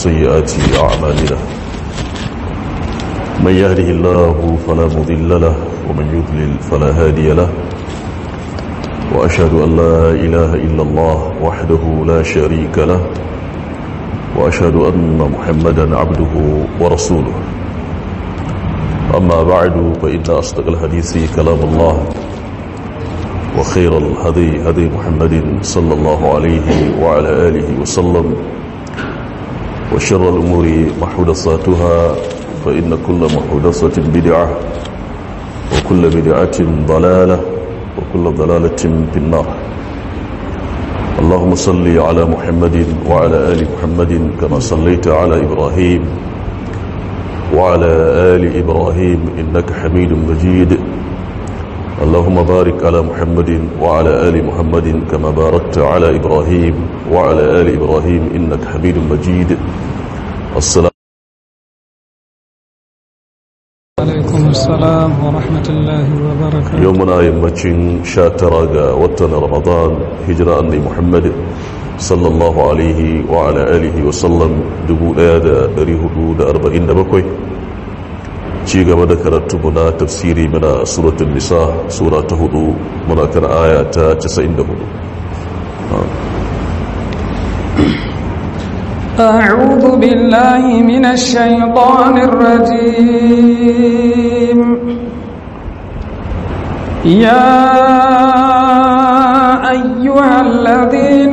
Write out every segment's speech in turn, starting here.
وسيئات أعمالنا من يهده الله فلا مضل له ومن يضلل فلا هادي له وأشهد أن لا إله إلا الله وحده لا شريك له وأشهد أن محمدا عبده ورسوله أما بعد فإن أصدق الحديث كلام الله وخير الهدي هدي محمد صلى الله عليه وعلى آله وسلم وشر الأمور محدثاتها فإن كل محدثة بدعة وكل بدعة ضلالة وكل ضلالة في النار اللهم صل على محمد وعلى آل محمد كما صليت على إبراهيم وعلى آل إبراهيم إنك حميد مجيد اللهم بارك على محمد وعلى آل محمد كما باركت على إبراهيم وعلى آل إبراهيم إنك حميد مجيد السلام عليكم السلام ورحمة الله وبركاته يومنا يمتشن شاترا وطن رمضان هجرة أني محمد صلى الله عليه وعلى آله وسلم دبو آيادة ريهدود أربعين دبكوي ci gaba da karatu na tafsiri muna suratul nisa sura ta hudu muna kan aya ta 94 أعوذ بالله من الشيطان الرجيم يا أيها الذين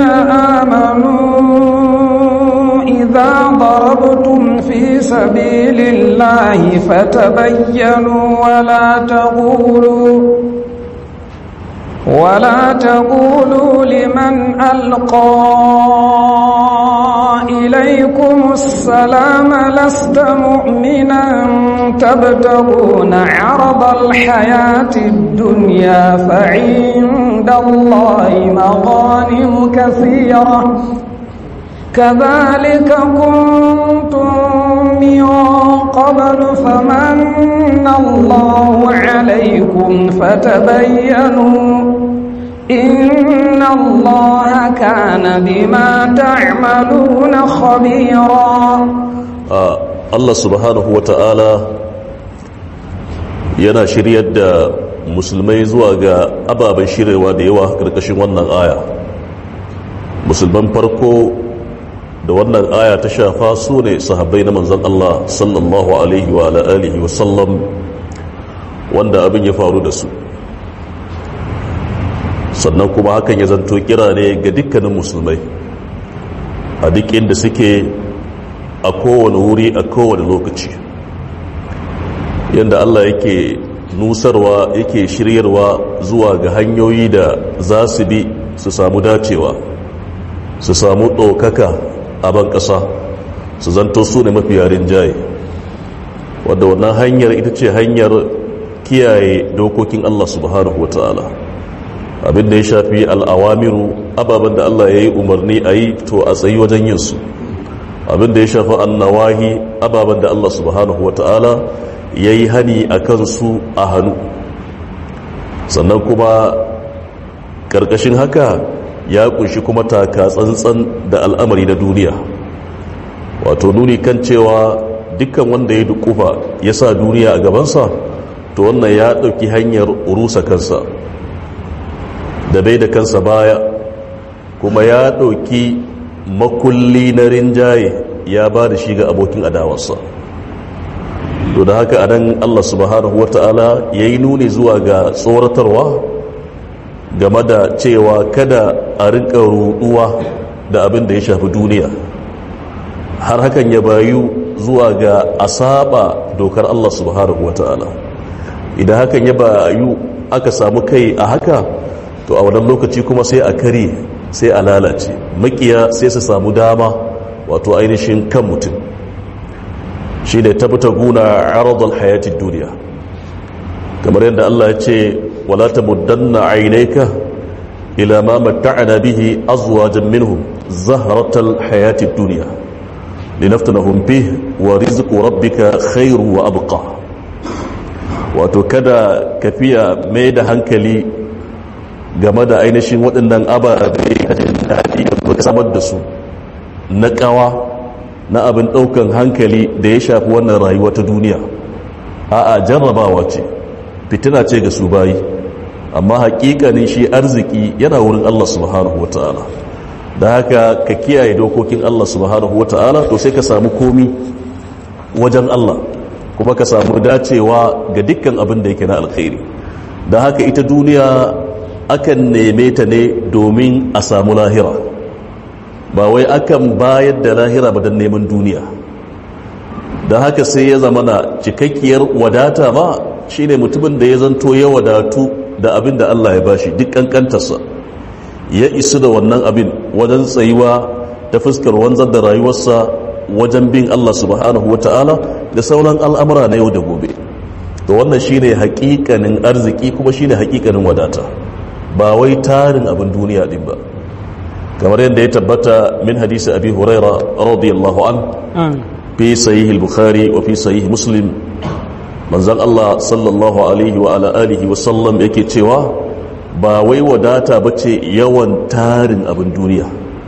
آمنوا إذا ضربتم في سبيل الله فتبينوا ولا تقولوا ولا تقولوا لمن ألقى إليكم السلام لست مؤمنا تبتغون عرض الحياة الدنيا فعند الله مغانم كثيرة كذلك كنتم من قبل فمن الله عليكم فتبينوا إن الله كان بما تعملون خبيرا Allah subhanahu wa ta'ala yana shiryar da musulmai zuwa ga ababen shiryarwa da yawa ƙarƙashin wannan aya musulman farko da wannan aya ta shafa su ne sahabbai na manzan Allah sallallahu alaihi wa alihi wa sallam wanda abin ya faru da su sannan kuma hakan ya zanto kira ne ga dukkanin musulmai a duk inda suke a kowane wuri a kowane lokaci yadda Allah yake nusarwa yake shiryarwa zuwa ga hanyoyi da za su bi su samu dacewa su samu ɗaukaka a ban ƙasa su zanto su ne mafi yarin jaye wadda wannan hanyar ita ce hanyar kiyaye dokokin Allah subhanahu wa ta'ala abinda ya shafi al'awamiru ababen da Allah ya yi umarni a yi to a tsayi wajen yin su abinda ya shafi annawahi ababen da Allah subhanahu wa ta'ala ya yi hani a kansu a hannu sannan kuma ƙarƙashin haka ya kunshi kuma taka tsantsan da al'amari na duniya wato nuni kan cewa dukkan wanda ya dukufa ya sa duniya a gabansa to wannan ya ɗauki hanyar rusa kansa da bai da kansa baya kuma ya ɗauki makulli na rinjaye ya ba da shi ga abokin adawarsa to da haka anan Allah subhanahu wata'ala ya yi nuni zuwa ga tsoratarwa game da cewa kada a rinka ruduwa da abin da ya shafi duniya har hakan ya bayu zuwa ga asaba dokar Allah subhanahu wata'ala idan hakan ya bayu aka samu kai a haka to a wannan lokaci kuma sai a kare sai a lalace makiya sai su samu dama wato ainihin kan mutum shi ne tabbata guna aradul hayatid duniya kamar yadda Allah ya ce wala tamuddanna aynayka ila ma matta'na bihi azwajan minhum zahratal hayatid dunya linaftanahum bih wa rizqu rabbika khairu wa abqa wato kada kafiya mai da hankali game da ainihin waɗannan ababe ka jin daɗi da ka samar da su na ƙawa na abin ɗaukan hankali da ya shafi wannan rayuwa ta duniya a'a jarrabawa ce fitina ce ga su bayi amma haƙiƙanin shi arziki yana wurin Allah subhanahu wata'ala da haka ka kiyaye dokokin Allah subhanahu wata'ala to sai ka samu komi wajen Allah kuma ka samu dacewa ga dukkan abin da yake na alkhairi da haka ita duniya akan neme ta ne domin a samu lahira ba wai akan bayar da lahira ba don neman duniya da haka sai ya zama na cikakkiyar wadata ma shine mutumin da ya zanto ya wadatu da abin da Allah ya bashi duk kankantarsa ya isu da wannan abin wajen tsayuwa ta fuskar wanzar da rayuwarsa wajen bin Allah subhanahu wa ta'ala da sauran al'amura na yau da gobe to wannan shine hakikanin arziki kuma shine hakikanin wadata ba wai tarin abin duniya din ba kamar yadda ya tabbata min hadisi abi huraira radiyallahu an fi sahih al-bukhari wa fi sahih muslim manzon Allah sallallahu alaihi wa ala alihi wa sallam yake cewa ba wai wadata bace yawan tarin abin duniya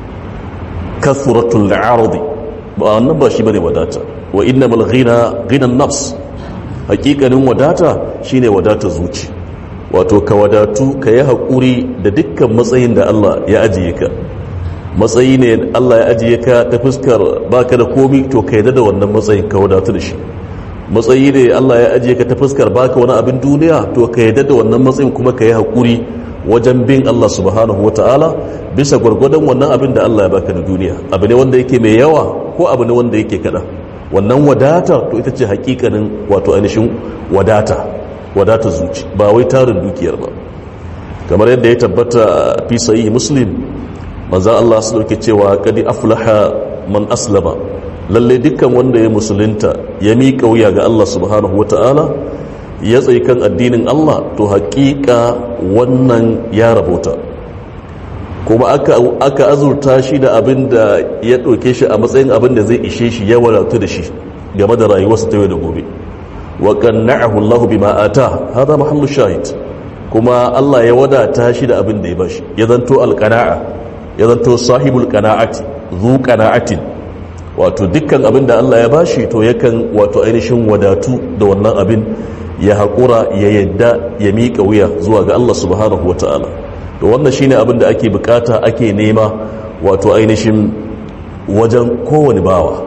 kathratul ardi ba wannan ba shi bane wadata wa innamal ghina ghina nafs hakikanin wadata shine wadata zuci wato ka wadatu ka yi haƙuri da dukkan matsayin da Allah ya ajiye ka matsayi ne Allah ya ajiye ka ta fuskar baka da komi to ka yadda da wannan matsayin ka wadatu da shi matsayi ne Allah ya ajiye ka ta fuskar baka wani abin duniya to ka yadda da wannan matsayin kuma ka yi haƙuri wajen bin Allah subhanahu wa ta'ala bisa gwargwadon wannan abin da Allah ya baka da duniya abu ne wanda yake mai yawa ko abu ne wanda yake kaɗan wannan wadata to ita ce hakikanin wato ainihin wadata wadata zuci ba wai tarin dukiyar ba kamar yadda ya tabbata fi sahih muslim manzo Allah su dauke cewa kadi aflaha man aslama lalle dukkan wanda ya musulunta ya miƙa wuya ga Allah subhanahu wataala ya tsayi kan addinin Allah to haƙiƙa wannan ya rabota kuma aka aka azurta shi da abin da ya ɗauke shi a matsayin abin da zai ishe shi ya wadatu da shi game da rayuwarsa ta yau da gobe wa qanna'ahu Allah bima ata hada mahallu shahid kuma Allah ya wadata shi da abin da ya bashi ya zanto alqana'a ya zanto sahibul qana'ati zu qana'atin wato dukkan abin da Allah ya bashi to yakan wato ainihin wadatu da wannan abin ya haƙura ya yadda ya miƙa wuya zuwa ga Allah subhanahu wata'ala to wannan shine abin da ake bukata ake nema wato ainihin wajen kowane bawa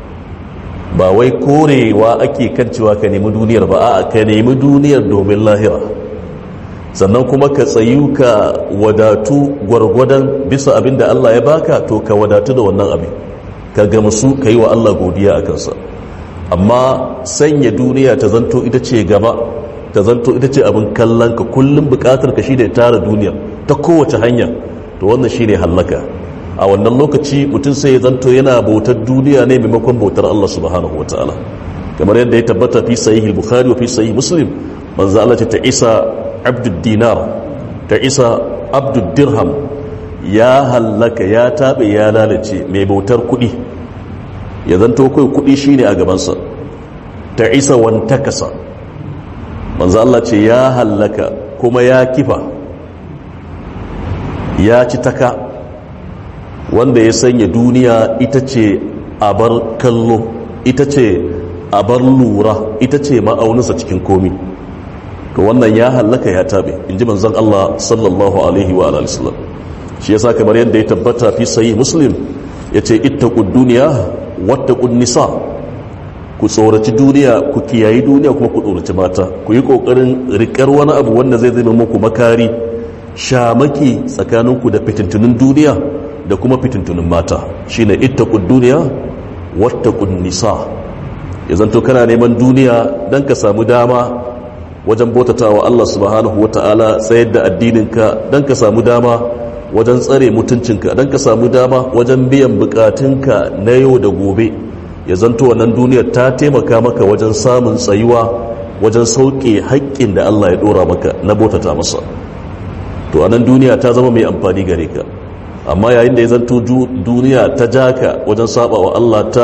ba wai korewa ake kan cewa ka nemi duniyar ba a ka nemi duniyar domin lahira sannan kuma ka tsayu ka wadatu gwargwadon bisa abin da Allah ya baka to ka wadatu da wannan abin ka gamsu ka yi wa Allah godiya a kansa amma sanya duniya ta zanto ita ce gaba ta zanto ita ce abin kallon ka kullum bukatar ka shi da tara duniya ta kowace hanya to wannan shi ne hallaka a wannan lokaci mutum sai ya zanto yana bautar duniya ne maimakon bautar Allah subhanahu wa ta'ala kamar yadda ya tabbata fi sahih bukhari wa fi sahih muslim manzo Allah ta isa abdud dinar ta isa abdud dirham ya hallaka ya tabe ya lalace mai bautar kuɗi ya zanto kai kuɗi shine a gabansa ta isa wantakasa manzo Allah ce ya hallaka kuma ya kifa ya ci taka wanda ya sanya duniya ita ce abar kallo ita ce abar lura ita ce ma'auninsa cikin komi to wannan ya hallaka ya tabe in ji manzon Allah sallallahu alaihi wa alihi wasallam shi yasa kamar yadda ya tabbata fi sahih muslim yace ittaqud dunya wattaqun nisa ku tsoraci duniya ku kiyayi duniya kuma ku tsoraci mata ku yi kokarin rikar wani abu wanda zai zama muku makari shamaki tsakaninku da fitintunin duniya da kuma fitintunin mata shine ittaqud dunya wattaqun nisa ya zanto kana neman duniya dan ka samu dama wajen bautatawa Allah subhanahu wataala tsayar da addininka dan ka samu dama wajen tsare mutuncinka dan ka samu dama wajen biyan bukatunka na yau da gobe ya zanto wannan duniyar ta taimaka maka wajen samun tsayuwa wajen sauke haƙƙin da Allah ya ɗora maka na bautata masa to anan duniya ta zama mai amfani gare ka amma yayin da ya zanto duniya ta jaka wajen saba wa Allah ta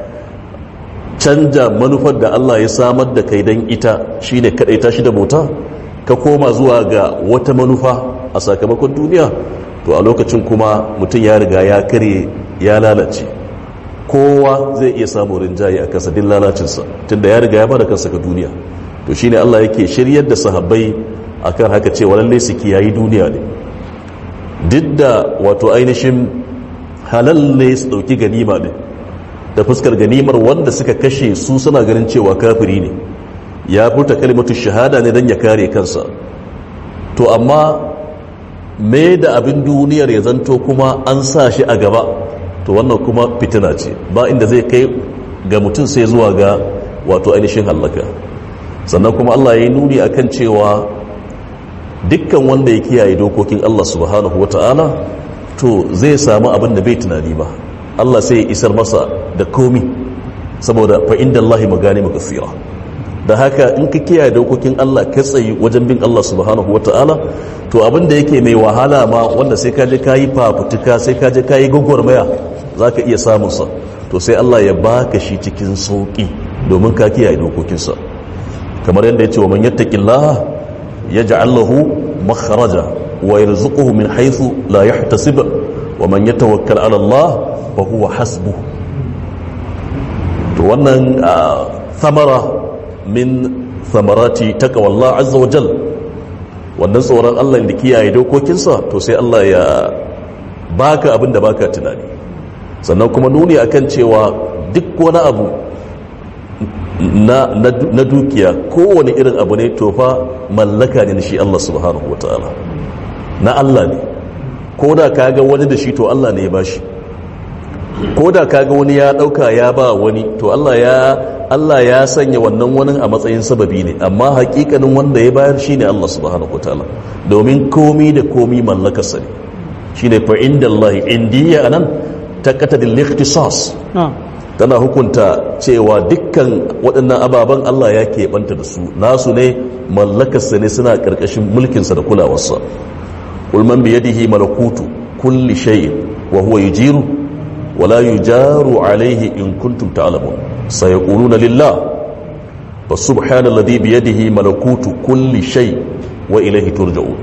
canja manufar da Allah ya samar da kai don ita shine kadai ta shi da bauta ka koma zuwa ga wata manufa a sakamakon duniya to a lokacin kuma mutum ya riga ya kare ya lalace kowa zai iya samun rinjaye a kansa din lalacinsa tunda ya riga ya bada kansa ga duniya to shine Allah yake shiryar da sahabbai akan haka cewa lalle su kiyayi duniya ne duk da wato ainihin halal ne su dauki ganima ne da fuskar ganimar wanda suka kashe su suna ganin cewa kafiri ne ya furta kalimatu shahada ne don ya kare kansa to amma me da abin duniyar ya zanto kuma an sa shi a gaba to wannan kuma fitina ce ba inda zai kai ga mutum sai zuwa ga wato ainihin hallaka sannan kuma Allah ya yi nuni akan cewa dukkan wanda ya kiyaye dokokin Allah subhanahu wata'ala to zai samu abin da bai tunani ba Allah sai ya isar masa da komi saboda fa inda Allah magani makasira da haka in ka kiyaye dokokin Allah ka tsayi wajen bin Allah subhanahu wata'ala to abin da yake mai wahala ma wanda sai ka je kayi fafutuka sai ka je kayi gwagwarmaya zaka iya samun sa to sai Allah ya baka shi cikin sauki domin ka kiyaye dokokinsa kamar yadda yace wa man yattaqillaha yaj'al lahu makhraja wa yarzuquhu min haythu la yahtasib wa man yatawakkal 'ala Allah fa huwa hasbuh to wannan thamara min thamarati taqwa Allah azza wa jal wannan tsoron Allah da kiyaye dokokinsa to sai Allah ya baka abin da baka tunani sannan kuma nuni akan cewa duk wani abu na, na, na dukiya kowane irin abu ne to fa mallaka ne na shi Allah subhanahu wa ta'ala na Allah ne ko da kaga wani da shi to Allah ne ya bashi ko da kaga wani ya dauka ya ba wani to Allah ya Allah ya sanya wannan wani a matsayin sababi ne amma hakikanin wanda ya bayar shine Allah subhanahu wataala domin komi da komi mallakarsa ne shine fa inda Allah indiya anan taqatadil ikhtisas tana hukunta cewa dukkan waɗannan ababen Allah ya keɓanta da su nasu ne mallakarsa ne suna ƙarƙashin mulkinsa da kulawarsa ulman biyadihi malakutu kulli shay'in wa huwa yujiru wala yujaru alaihi in kuntum ta'lamun sayaquluna lillah fa subhanalladhi biyadihi malakutu kulli shay wa ilayhi turja'un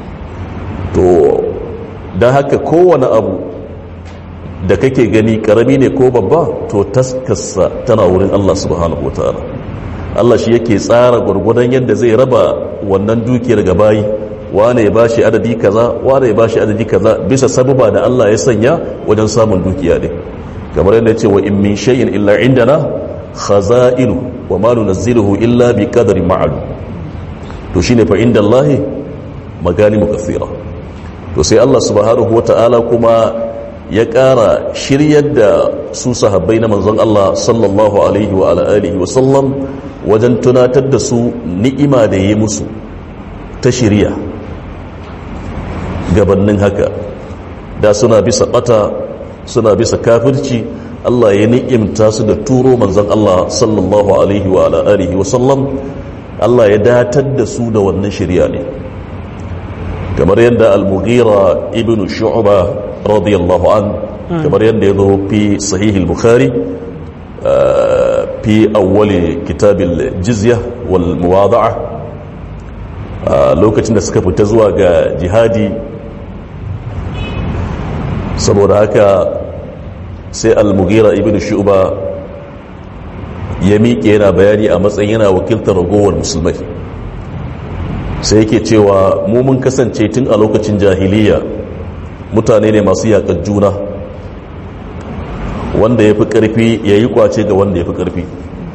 to dan haka kowane abu da kake gani karami ne ko babba to taskarsa tana wurin Allah subhanahu wataala Allah shi yake tsara gurgudan yadda zai raba wannan dukiyar ga bayi wane ya bashi adadi kaza wane ya bashi adadi kaza bisa sababa da Allah ya sanya wajen samun dukiya ne kamar yadda ce wa in min shay'in illa indana khaza'inu wa ma nunazziluhu illa bi qadarin ma'lum to shine fa inda Allah maganimu kathira to sai Allah subhanahu wata'ala kuma ya ƙara shiryar da su sahabbai na manzon Allah sallallahu alaihi wa alihi wa sallam wajen tunatar da su ni'ima da yi musu ta shirya gabannin haka da suna bisa bata suna bisa kafirci Allah ya ni'imta su da turo manzon Allah sallallahu alaihi wa alihi wa sallam Allah ya datar da su da wannan shirya ne kamar yadda al-mughira ibn shu'ba radiyallahu an kamar yadda ya zo fi sahih al-bukhari fi awwali kitab al-jizya wal muwada'a lokacin da suka fita zuwa ga jihadi saboda haka sai al-mughira ibn shu'ba ya miƙe yana bayani a matsayin yana wakiltar ragowar musulmai sai yake cewa mu mun kasance tun a lokacin jahiliya mutane ne masu yaƙar juna wanda ya fi ƙarfi ya yi kwace ga wanda ya fi ƙarfi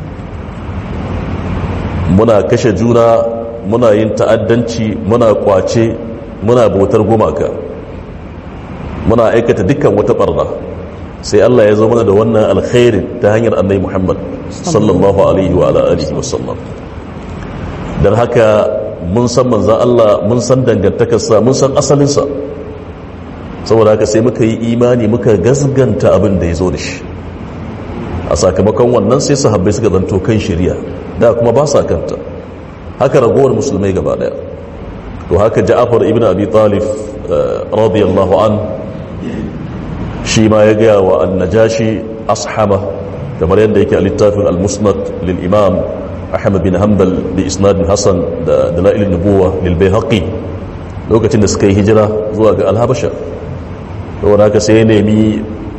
muna kashe juna muna yin ta'addanci muna kwace muna bautar gumaka muna aikata dukkan wata barna sai Allah ya zo mana da wannan alkhairin ta hanyar annabi Muhammad sallallahu alaihi wa alihi wa sallam dan haka mun san manzan Allah mun san dangantakarsa mun san asalinsa saboda haka sai muka yi imani muka gasganta abin da ya zo da shi a sakamakon wannan sai sahabbai suka zanto kan shirya da kuma ba sa kanta haka ragowar musulmai gaba daya to haka ja'afar ibn abi talib radiyallahu an shi ma ya gaya wa annajashi ashama kamar yadda yake a littafin al-musnad lil imam ahmad bin hanbal bi isnadin hasan da dalailin nubuwa lil bayhaqi lokacin da suka yi hijira zuwa ga al-habasha saboda haka sai ya nemi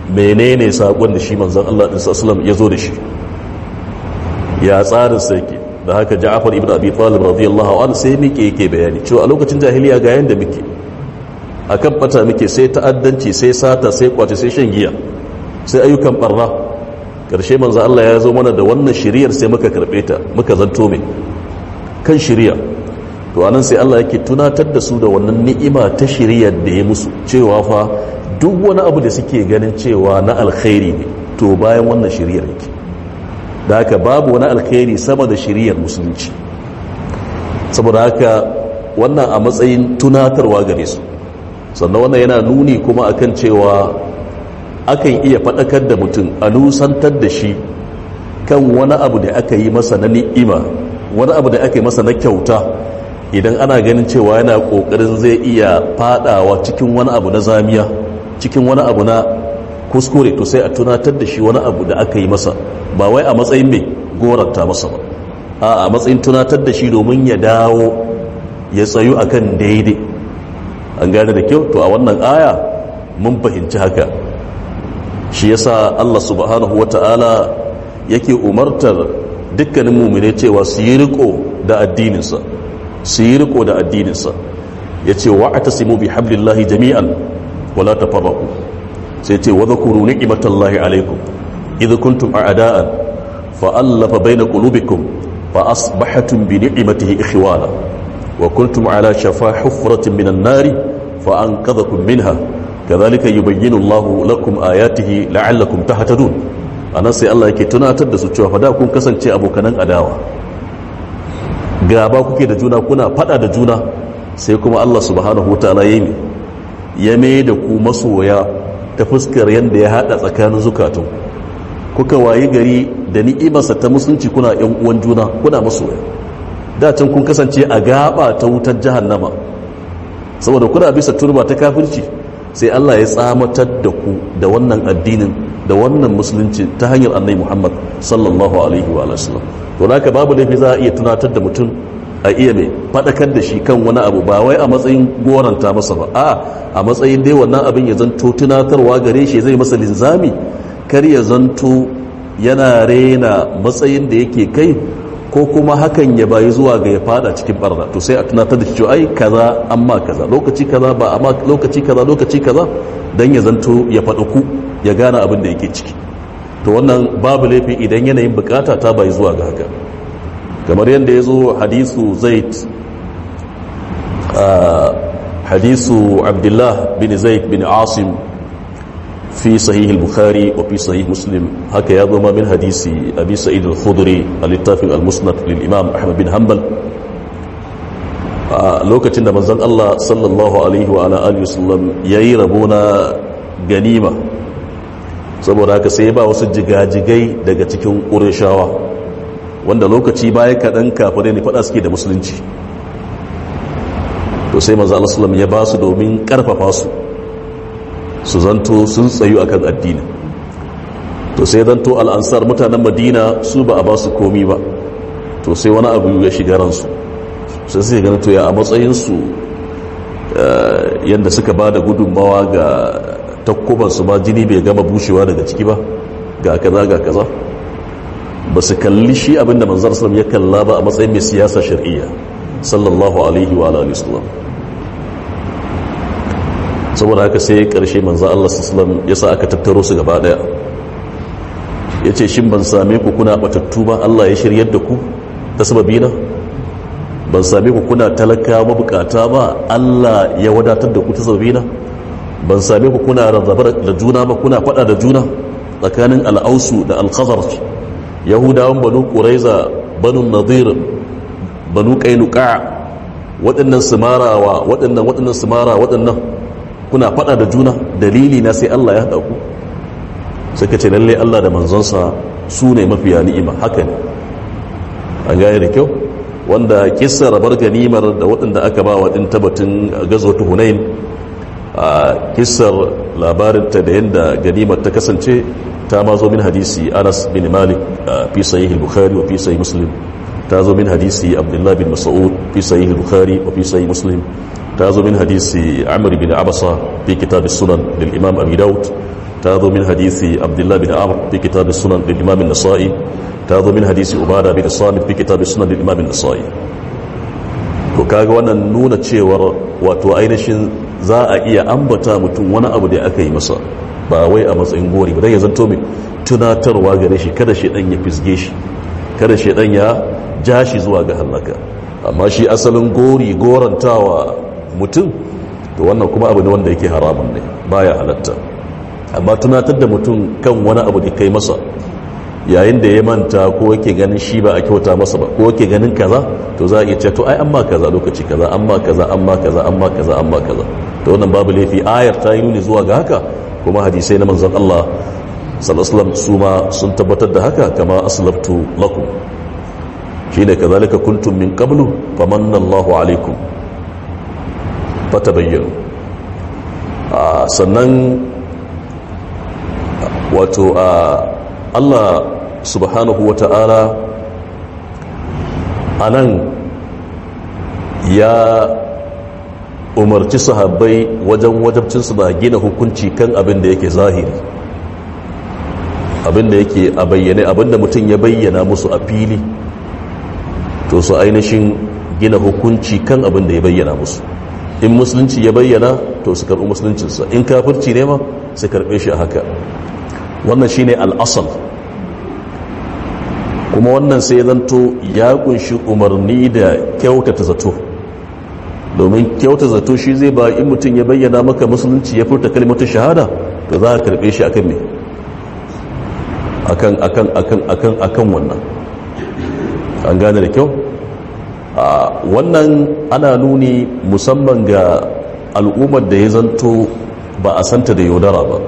menene sakon da shi manzon Allah sallallahu ya zo da shi ya tsarin sa yake da haka Ja'far ibn Abi Talib radiyallahu anhu sai muke yake bayani cewa a lokacin jahiliya ga yanda muke akan bata muke sai ta'addanci sai sata sai kwace sai shan giya sai ayyukan barna karshe manzo Allah ya zo mana da wannan shiriyar sai muka karbe ta muka zanto mai kan shiriya to anan sai Allah yake tunatar da su da wannan ni'ima ta shiriyar da ya musu cewa fa duk wani abu da suke ganin cewa na alkhairi ne to bayan wannan shiriyar yake da haka babu wani alkhairi sama da shiriyar musulunci saboda haka wannan a matsayin tunatarwa gare su sannan wannan yana nuni kuma akan cewa akan iya faɗakar da mutum a nusantar da shi kan wani abu da aka yi masa na ni'ima wani abu da aka yi masa na kyauta idan ana ganin cewa yana ƙoƙarin zai iya faɗawa cikin wani abu na zamiya cikin wani abu na kuskure to sai a tunatar da shi wani abu da aka yi masa ba wai a matsayin mai goranta masa ba a a matsayin tunatar da shi domin ya dawo ya tsayu akan daidai an gane da kyau to a wannan aya mun fahimci haka shi yasa Allah subhanahu wata'ala yake umartar dukkanin mumine cewa su yi riko da addininsa su yi riko da addininsa ya ce wa a tasimu bi hablillahi jami'an wala tafarraqu sai ce wa dhkuru ni'matallahi alaikum idh kuntum a'da'an fa allafa baina qulubikum fa asbahatum bi ni'matihi ikhwana wa kuntum ala shafa hufratin minan nari fa anqadhakum minha kadhalika yubayyinu Allahu lakum ayatihi la'allakum tahtadun anan sai Allah yake tunatar da su cewa fa da kun kasance abokanan adawa gaba kuke da juna kuna fada da juna sai kuma Allah subhanahu wataala yayi ya mai da ku masoya ta fuskar yanda ya hada tsakanin zukatun kuka wayi gari da ni'imarsa ta musulunci kuna yan uwan juna kuna masoya da can kun kasance a gaba ta wutar jahannama saboda kuna bisa turba ta kafirci sai Allah ya tsamatar da ku da wannan addinin da wannan musulunci ta hanyar annai Muhammad sallallahu alaihi wa sallam to haka babu laifi za a iya tunatar da mutum a iya mai fadakar da shi kan wani abu ba wai a matsayin goranta masa ba a a matsayin dai wannan abin ya zanto tunatarwa gare shi zai masa linzami kar ya zanto yana rena matsayin da yake kai ko kuma hakan ya bayi zuwa ga ya fada cikin barna to sai a tunatar da shi ai kaza amma kaza lokaci kaza ba amma lokaci kaza lokaci kaza dan ya zanto ya faɗa ku ya gane abin da yake ciki to wannan babu laifi idan yanayin bukata ta bayi zuwa ga haka kamar yadda ya zo hadisu zaid hadisu abdullah bin zaid bin asim في صحيح البخاري وفي صحيح مسلم هكا يضم من حديث أبي سعيد الخضري الاتفاق المسند للإمام أحمد بن حنبل lokacin da manzon Allah sallallahu alaihi wa ala alihi wasallam yayi rabona ganima saboda haka sai ba wasu jigajigai daga cikin Qurayshawa wanda lokaci baya kadan kafirai ne fada suke da musulunci to sai manzon Allah sallallahu ya ba su domin karfafa su su zanto sun tsayu akan addini to sai zanto al'ansar mutanen madina su ba a ba su komi ba to sai wani abu ya shiga ransu sai sai ganin to ya a matsayinsu yadda suka ba da gudunmawa ga takkubansu ma jini bai gama bushewa daga ciki ba ga kaza ga kaza ba su kalli shi abinda manzar sallam ya kalla ba a matsayin mai siyasa shari'iyya sallallahu alaihi wa alihi wasallam saboda haka sai karshe manzo Allah sallallahu ya sa aka tattaro su gaba daya yace shin ban same ku kuna batattu ba Allah ya shiryar da ku ta sababina ban same ku kuna talaka mabukata ba Allah ya wadatar da ku ta sababina ban same ku kuna rarraba da juna ba kuna fada da juna tsakanin al-ausu da al-khazraj yahudawan banu quraiza banu nadir banu qainuqa waɗannan sumarawa waɗannan waɗannan sumara waɗannan kuna fada da juna dalili na sai Allah ya haɗa ku suka ce lalle Allah da manzonsa su ne mafiya ni'ima haka ne an gane da kyau wanda kissar rabar ganimar da waɗanda aka ba waɗin tabbatin gazwatu hunain a kissar labarinta da yadda ganimar ta kasance ta ma zo min hadisi anas bin malik fi sahih al-bukhari wa fi sahih muslim ta zo min hadisi abdullah bin mas'ud fi sahih al-bukhari wa fi sahih muslim ta zo min hadisi amr bin abasa fi kitab sunan lil imam abi daud ta zo min hadisi abdullahi bin amr fi kitab sunan lil imam an-nasa'i ta zo min hadisi ubada bin samit fi kitab sunan lil imam an-nasa'i to kaga wannan nuna cewar wato ainihin za a iya ambata mutum wani abu da aka yi masa ba wai a matsayin gori ba dan ya zanto mai tunatarwa gare shi kada shedan ya fisge shi kada shedan ya ja shi zuwa ga halaka amma shi asalin gori gorantawa mutum to wannan kuma abu ne wanda yake haramun ne baya halatta amma tunatar da mutum kan wani abu da kai masa yayin da ya manta ko yake ganin shi ba a kyauta masa ba ko yake ganin kaza to za a iya ce to ai amma kaza lokaci kaza amma kaza amma kaza amma kaza amma kaza to wannan babu laifi ayar ta yi nuni zuwa ga haka kuma hadisai na manzon Allah sallallahu alaihi wasallam su ma sun tabbatar da haka kama aslaftu lakum shine kazalika kuntum min qablu famanna Allahu alaikum fatabayyanu sannan wato Allah subhanahu wa ta'ala a nan ya umarci sahabbai wajen wajabcinsu na gina hukunci kan abin da yake zahiri abin da yake a bayyane abin da mutum ya bayyana musu a fili to su ainihin gina hukunci kan abin da ya bayyana musu in musulunci ya bayyana to su karɓi musuluncinsa in kafirci ne ma su karɓe shi a haka wannan shine al'asal kuma wannan sai zanto ya kunshi umarni da kyautata zato domin kyauta zato shi zai ba in mutum ya bayyana maka musulunci ya furta kalmatu shahada to za a karɓe shi akan ne akan akan akan akan akan wannan an gane da kyau wannan ana nuni musamman ga al'ummar da ya zanto ba a santa da yaudara ba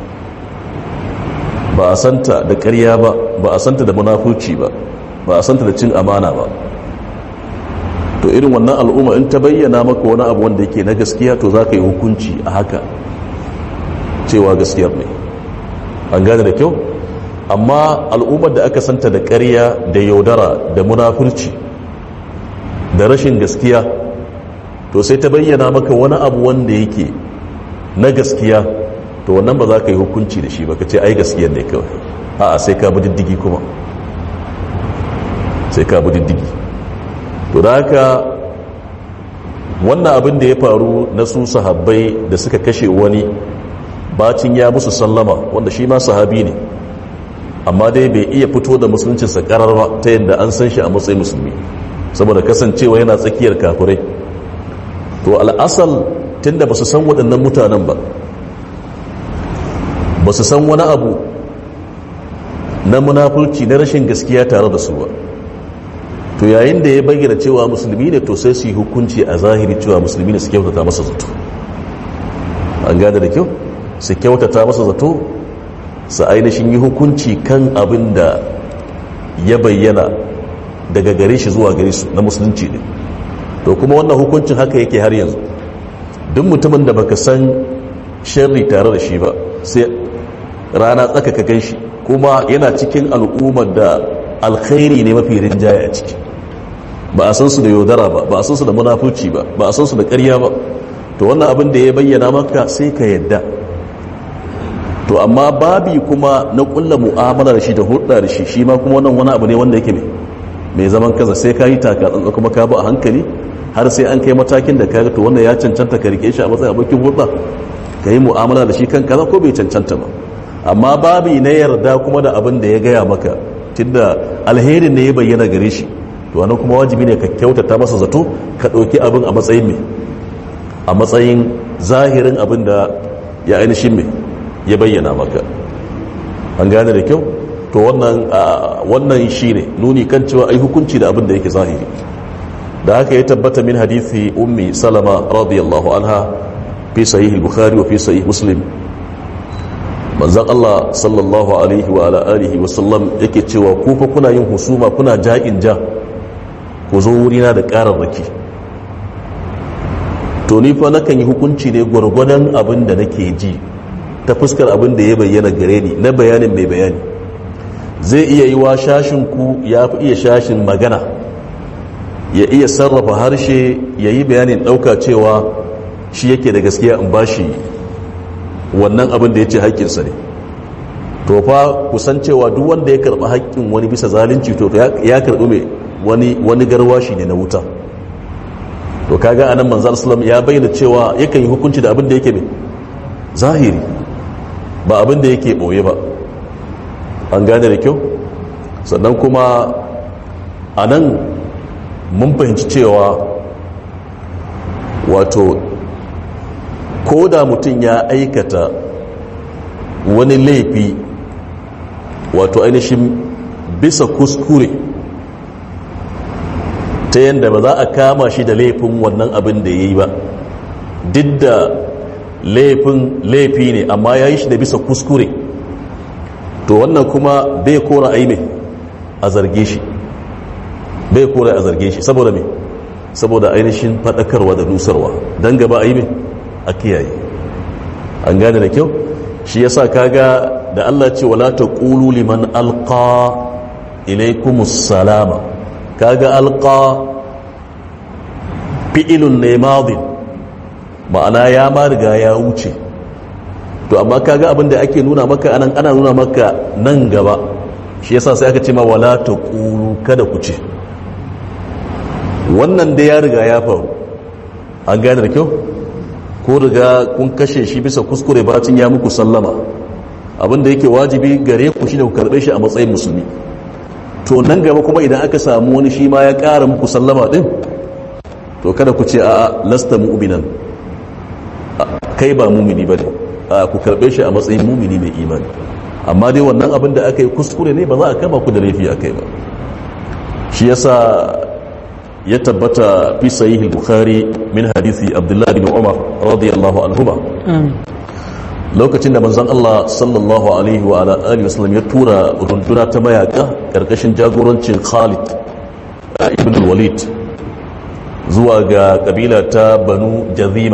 ba a santa da ƙarya ba ba a santa da munafurci ba ba a santa da cin amana ba to irin wannan al'umma in ta bayyana maka wani abu wanda yake na gaskiya to za ka yi hukunci a haka cewa gaskiyar ne an gane da kyau amma al'ummar da aka santa da ƙarya da yaudara da munafurci da rashin gaskiya to sai ta bayyana maka wani abu wanda yake na gaskiya to wannan ba za ka yi hukunci da shi ba ka ce ai gaskiyar ne kawai a'a sai ka bi diddigi kuma sai ka bi diddigi to da haka wannan abin da ya faru na su sahabbai da suka kashe wani bacin ya musu sallama wanda shi ma sahabi ne amma dai bai iya fito da musuluncinsa karar ba ta yadda an san shi a matsayin musulmi saboda kasancewa yana tsakiyar kafirai to al'asal tunda ba su san waɗannan mutanen ba ba su san wani abu na munafurci na rashin gaskiya tare da su ba to yayin da ya bayyana cewa musulmi ne to sai su yi hukunci a zahiri cewa musulmi ne su kyautata masa zato an gada da kyau su kyautata masa zato su ainihin yi hukunci kan abin da ya bayyana daga gare shi zuwa gare su na musulunci ne to kuma wannan hukuncin haka yake har yanzu duk mutumin da baka san sharri tare da shi ba sai rana tsaka ka gan shi kuma yana cikin al'ummar da alkhairi ne mafi rinjaye a ciki ba a san su da yaudara ba ba a san su da munafurci ba ba a san su da ƙarya ba to wannan abin da ya bayyana maka sai ka yadda to amma babi kuma na kulla mu'amala da shi da hulɗa da shi shi ma kuma wannan wani abu ne wanda yake mai mai zaman kaza sai ka yi taka tsantsa kuma ka bi a hankali har sai an kai matakin da ka to wannan ya cancanta ka rike shi a matsayin abokin hulɗa ka yi mu'amala da shi kan kaza ko bai cancanta ba amma babi na yarda kuma da abin da ya gaya maka tunda alherin ne ya bayyana gare shi to wannan kuma wajibi ne ka kyautata masa zato ka ɗauki abin a matsayin mai a matsayin zahirin abin da ya ainihin mai ya bayyana maka an gane da kyau to wannan wannan shine nuni kan cewa ai hukunci da abin da yake zahiri da haka ya tabbata min hadithi ummi salama radiyallahu anha fi sahih al-bukhari wa fi sahih muslim manzon Allah sallallahu alaihi wa ala alihi wa sallam yake cewa ku fa kuna yin husuma kuna ja'in ja ku zo wurina da ƙararraki to ni fa nakan yi hukunci ne gwargwadon abin da nake ji ta fuskar abin da ya bayyana gare ni na bayanin mai bayani zai iya yi wa shashinku ya fi iya shashin magana ya iya sarrafa harshe ya yi bayanin ɗauka cewa shi yake da gaskiya in ba shi wannan abin da ya ce haƙƙinsa ne to fa kusan cewa duk wanda ya karɓi haƙƙin wani bisa zalunci to ya karɓi mai wani wani garwashi ne na wuta to kaga anan manzal sallam ya bayyana cewa yakan yi hukunci da abin da yake mai zahiri ba abin da yake ɓoye ba an gane da kyau sannan kuma a nan mun fahimci cewa wato ko da mutum ya aikata wani laifi wato ainihin bisa kuskure ta yadda ba za a kama shi da laifin wannan abin da ya yi ba duk da laifin laifi ne amma ya yi shi da bisa kuskure to wannan kuma bai kora aime a zarge shi bai kora a zarge shi saboda me saboda ainihin faɗakarwa da nusarwa don gaba aime a kiyaye an gane da kyau shi yasa kaga da Allah ce wala taqulu liman alqa ilaykumus salama kaga alqa fi'ilun ne madin ma'ana ya ma riga ya wuce to amma kaga abin da ake nuna maka anan ana nuna maka nan gaba shi yasa sai aka ce ma wala taqulu kada ku ce wannan da ya riga ya faru an gane da kyau ko riga kun kashe shi bisa kuskure bacin ya muku sallama abinda yake wajibi gare ku shi da ku karbe shi a matsayin musulmi to nan gaba kuma idan aka samu wani shi ma ya ƙara muku sallama din to kada ku ce a lasta mu'minan kai ba mumini bane a ku karbe shi a matsayin mumini mai imani amma dai wannan abin da aka yi kuskure ne ba za a kama ku da laifi a kai ba shi yasa ya tabbata fi sahih al-bukhari min hadisi abdullah bin umar radiyallahu anhuma lokacin da manzon Allah sallallahu alaihi wa ala alihi wasallam ya tura runduna ta mayaka karkashin jagorancin Khalid ibn al-Walid zuwa ga kabila ta Banu Jazima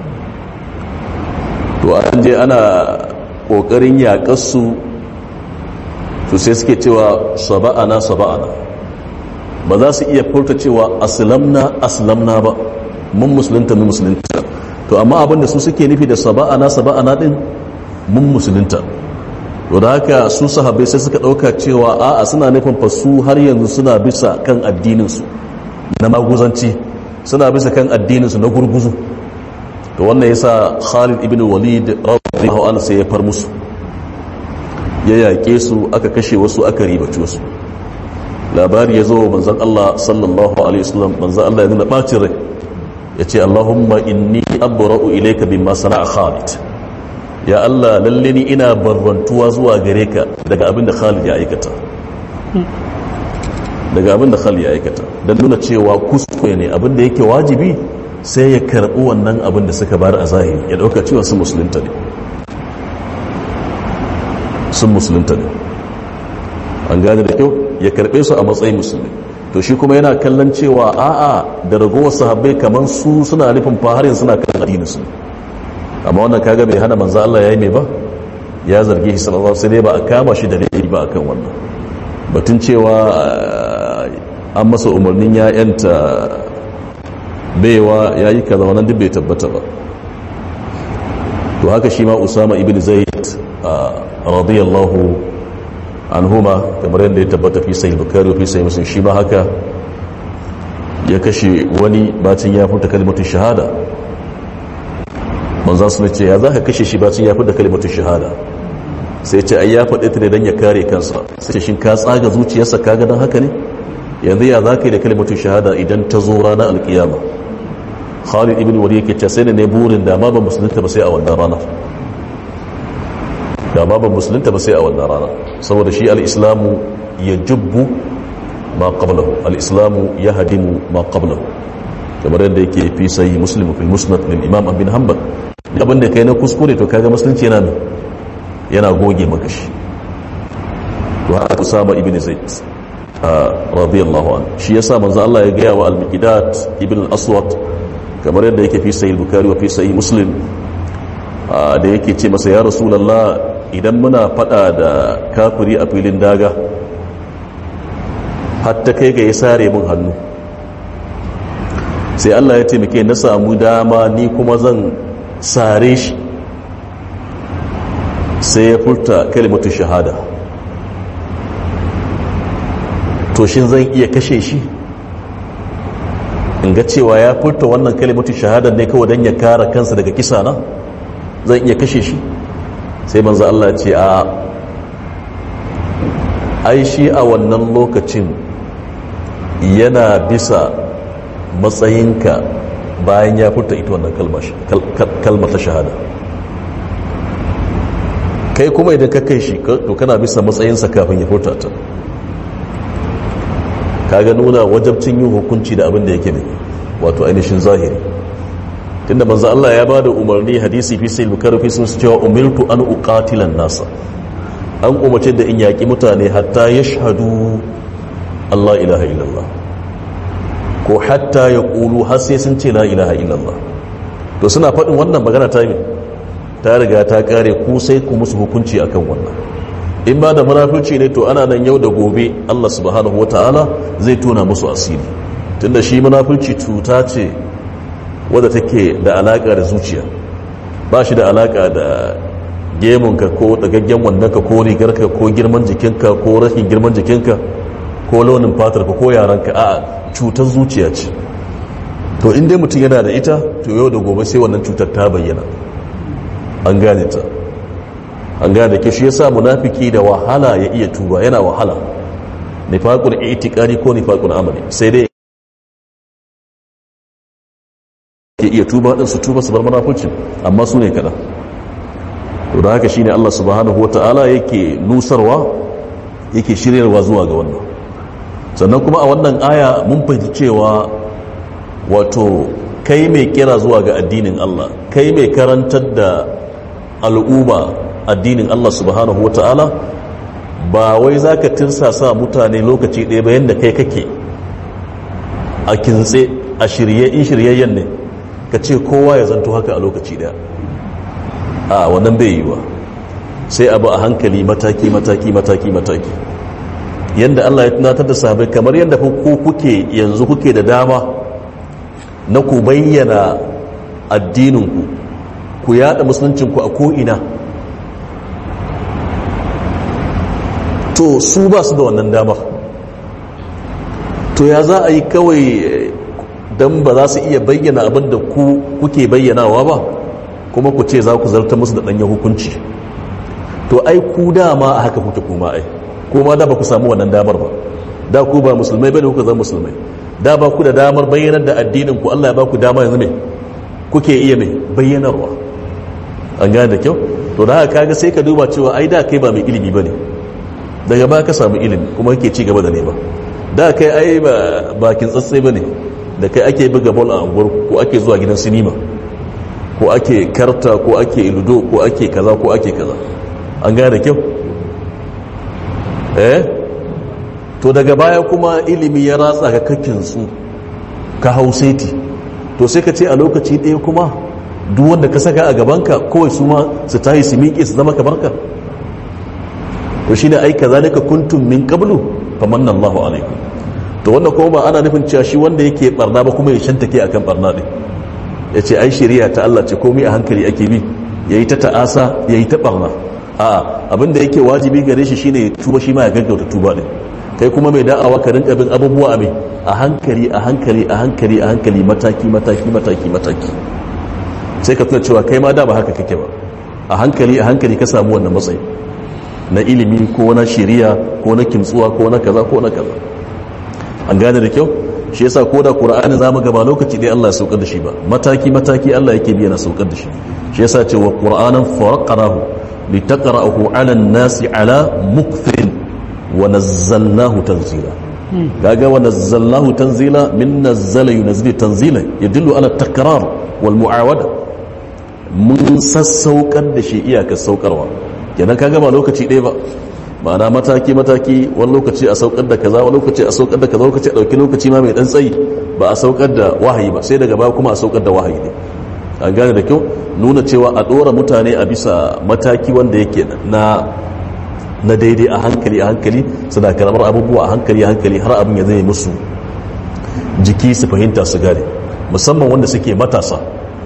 to an je ana kokarin yakar su to sai suke cewa saba'ana saba'ana ba za su iya furta cewa aslamna aslamna ba mun musulunta mun musulunta to amma abinda su suke nufi da saba'ana saba'ana din mun musulunta to da haka su sahabbai sai suka dauka cewa a'a suna nufin fa su har yanzu suna bisa kan addinin su na maguzanci suna bisa kan addinin su na gurguzu to wannan yasa Khalid ibn Walid radiyallahu anhu sai ya far musu ya yaƙe su aka kashe wasu aka ribace wasu labari ya zo manzan Allah sallallahu alaihi wasallam manzan Allah ya nuna bacin rai ya ce Allahumma inni abra'u ilayka bimma sana'a Khalid ya Allah lalle ni ina barrantuwa zuwa gare ka daga abin da Khalid ya aikata daga abin da Khalid ya aikata dan nuna cewa kuskure ne abin da yake wajibi sai ya karbi wannan abin da suka bar a zahiri ya dauka cewa sun musulunta ne sun musulunta ne an gane da kyau ya karbe su a matsayin musulmi to shi kuma yana kallon cewa a'a da ragowar sahabbai kamar su suna nufin faharin suna kan addinin su amma wannan kaga bai hana manzo Allah yayi mai ba ya zarge shi sallallahu alaihi wasallam ba a kama shi da laifi ba akan wannan batun cewa an masa umarnin ya yanta baiwa yayi kaza wannan duk bai tabbata ba to haka shi ma Usama ibn Zaid radiyallahu anhuma kamar yadda ya tabbata fi sahih bukhari fi sahih muslim shi ma haka ya kashe wani bacin ya furta kalmatu shahada manzo sun ce ya zaka kashe shi bacin ya furta kalmatu shahada sai ce ai ya faɗi ta ne dan ya kare kansa sai shin ka tsaga zuciyarsa kaga dan haka ne yanzu ya zaka yi da kalmatu shahada idan ta zo ranar alkiyama Khalid ibn Walid yake ce sai ne burin da ma ba musulunta ba sai a wannan ranar da ma ban musulunta ba sai a wannan rana saboda shi al'islamu ya jubbu ma qablahu al'islamu ya hadimu ma qablahu kamar yadda yake fi sai muslim fil musnad lil imam bin hanbal abin da kai na kuskure to kaga musulunci yana ne yana goge maka shi to haka usama ibn zaid radiyallahu anhu shi yasa manzo Allah ya gaya wa al-miqdad ibn al-aswad kamar yadda yake fi sahih bukhari wa fi sahih muslim da yake ce masa ya rasulullah idan muna fada da kafiri a filin daga hatta kai ga ya sare mun hannu sai Allah ya taimake na samu dama ni kuma zan sare shi sai ya furta kalimatu shahada to shin zan iya kashe shi in ga cewa ya furta wannan kalimatu shahada ne kawai don ya kara kansa daga kisa na zan iya kashe shi sai manzo Allah ce a ai shi a wannan lokacin yana bisa matsayinka bayan ya furta ita wannan kalmar ta shahada kai kuma idan ka kai shi to kana bisa matsayinsa kafin ya furta ta kaga nuna wajabcin yin hukunci da abin da yake ne wato ainihin zahiri tunda manzo Allah ya bada umarni hadisi fi sai bukhari fi sun cewa umirtu an uqatilan nasa an umarce da in yaki mutane hatta yashhadu Allah ilaha illallah ko hatta yaqulu har sai sun ce la ilaha illallah to suna faɗin wannan magana ta yi ta riga ta kare ku sai ku musu hukunci akan wannan in ba da munafurci ne to ana nan yau da gobe Allah subhanahu wataala zai tona musu asiri tunda shi munafurci cuta ce wadda take da alaka da zuciya ba shi da alaka da gemunka ko dagaggen wandonka ko rigarka ko girman jikinka ko rashin girman jikinka ko launin fatarka ko yaranka a cutar zuciya ce to in dai mutum yana da ita to yau da gobe sai wannan cutar ta bayyana an gane ta an gane ke shi yasa munafiki da wahala ya iya tuba yana wahala nifaqul i'tiqadi ko nifaqul amali sai dai ke iya tuba din su tuba su bar munafincin amma su ne kada to da haka shine Allah subhanahu wataala yake nusarwa yake shiryarwa zuwa ga wannan sannan kuma a wannan aya mun fahimci cewa wato kai mai kira zuwa ga addinin Allah kai mai karantar da al'umma addinin Allah subhanahu wa ta'ala ba wai za ka tirsasa mutane lokaci ɗaya bayan da kai kake a kintse a shirye in shiryayyen ne ka ce kowa ya zanto haka a lokaci ɗaya a wannan bai yi wa sai abu a hankali mataki mataki mataki mataki yadda Allah ya tunatar da sahabai kamar yadda ku kuke yanzu kuke da dama na ku bayyana addininku ku yada musuluncinku a ko'ina to su ba su da wannan damar to ya za a yi kawai don ba za su iya bayyana abin da ku kuke bayyanawa ba kuma ku ce za ku zarta musu da ɗanyen hukunci to ai ku dama a haka kuke kuma ai kuma da ba ku samu wannan damar ba da ku ba musulmai bane kuka zama musulmai da ba ku da damar bayyanar da addinin ku Allah ya ba ku dama yanzu ne kuke iya mai bayyanarwa an gane da kyau to da haka kaga sai ka duba cewa ai da kai ba mai ilimi bane daga ba ka samu ilimi kuma kake ci gaba da nema da kai ai ba bakin tsatsai bane da kai ake buga ball a unguwar ko ake zuwa gidan sinima ko ake karta ko ake ludo ko ake kaza ko ake kaza an gane da kyau eh to daga baya kuma ilimi ya ratsa ga kakin su ka hauseti to sai ka ce a lokaci ɗaya kuma duk wanda ka saka a gabanka kawai su ma su tahi su miƙe su zama kamar ka to shine ai kazalika kuntum min qablu famanna Allahu alaikum to wannan kuma ba ana nufin cewa shi wanda yake barna ba kuma ya shantake akan barna din yace ai shari'a ta Allah ce komai a hankali ake bi yayi ta ta'asa yayi ta barna a'a abinda yake wajibi gare shi shine tuba shi ma ya gaggauta tuba din kai kuma mai da'awa ka rinka bin abubuwa mai a hankali a hankali a hankali a hankali mataki mataki mataki mataki sai ka tuna cewa kai ma da ba haka kake ba a hankali a hankali ka samu wannan matsayi na ilimi ko na shiriya ko na kimtsuwa ko na kaza ko na kaza an gane da kyau shi yasa ko da qur'ani zamu gaba lokaci dai Allah ya saukar da shi ba mataki mataki Allah yake biya na saukar da shi shi yasa ce wa qur'anan faraqnahu litaqra'ahu 'ala an-nasi 'ala mukthirin wa nazzalnahu tanzila kaga wa nazzalnahu tanzila min nazzala yunzilu tanzila yadullu ala takrar wal mu'awada mun sassaukar da shi iyakar saukarwa kenan kaga ba lokaci ɗaya ba ma'ana mataki mataki wani lokaci a saukar da kaza wani lokaci a saukar da kaza lokaci a ɗauki lokaci ma mai ɗan tsayi ba a saukar da wahayi ba sai daga baya kuma a saukar da wahayi ne an gane da kyau nuna cewa a ɗora mutane a bisa mataki wanda yake na na daidai a hankali a hankali suna karamar abubuwa a hankali a hankali har abin ya zai musu jiki su fahimta su gane musamman wanda suke matasa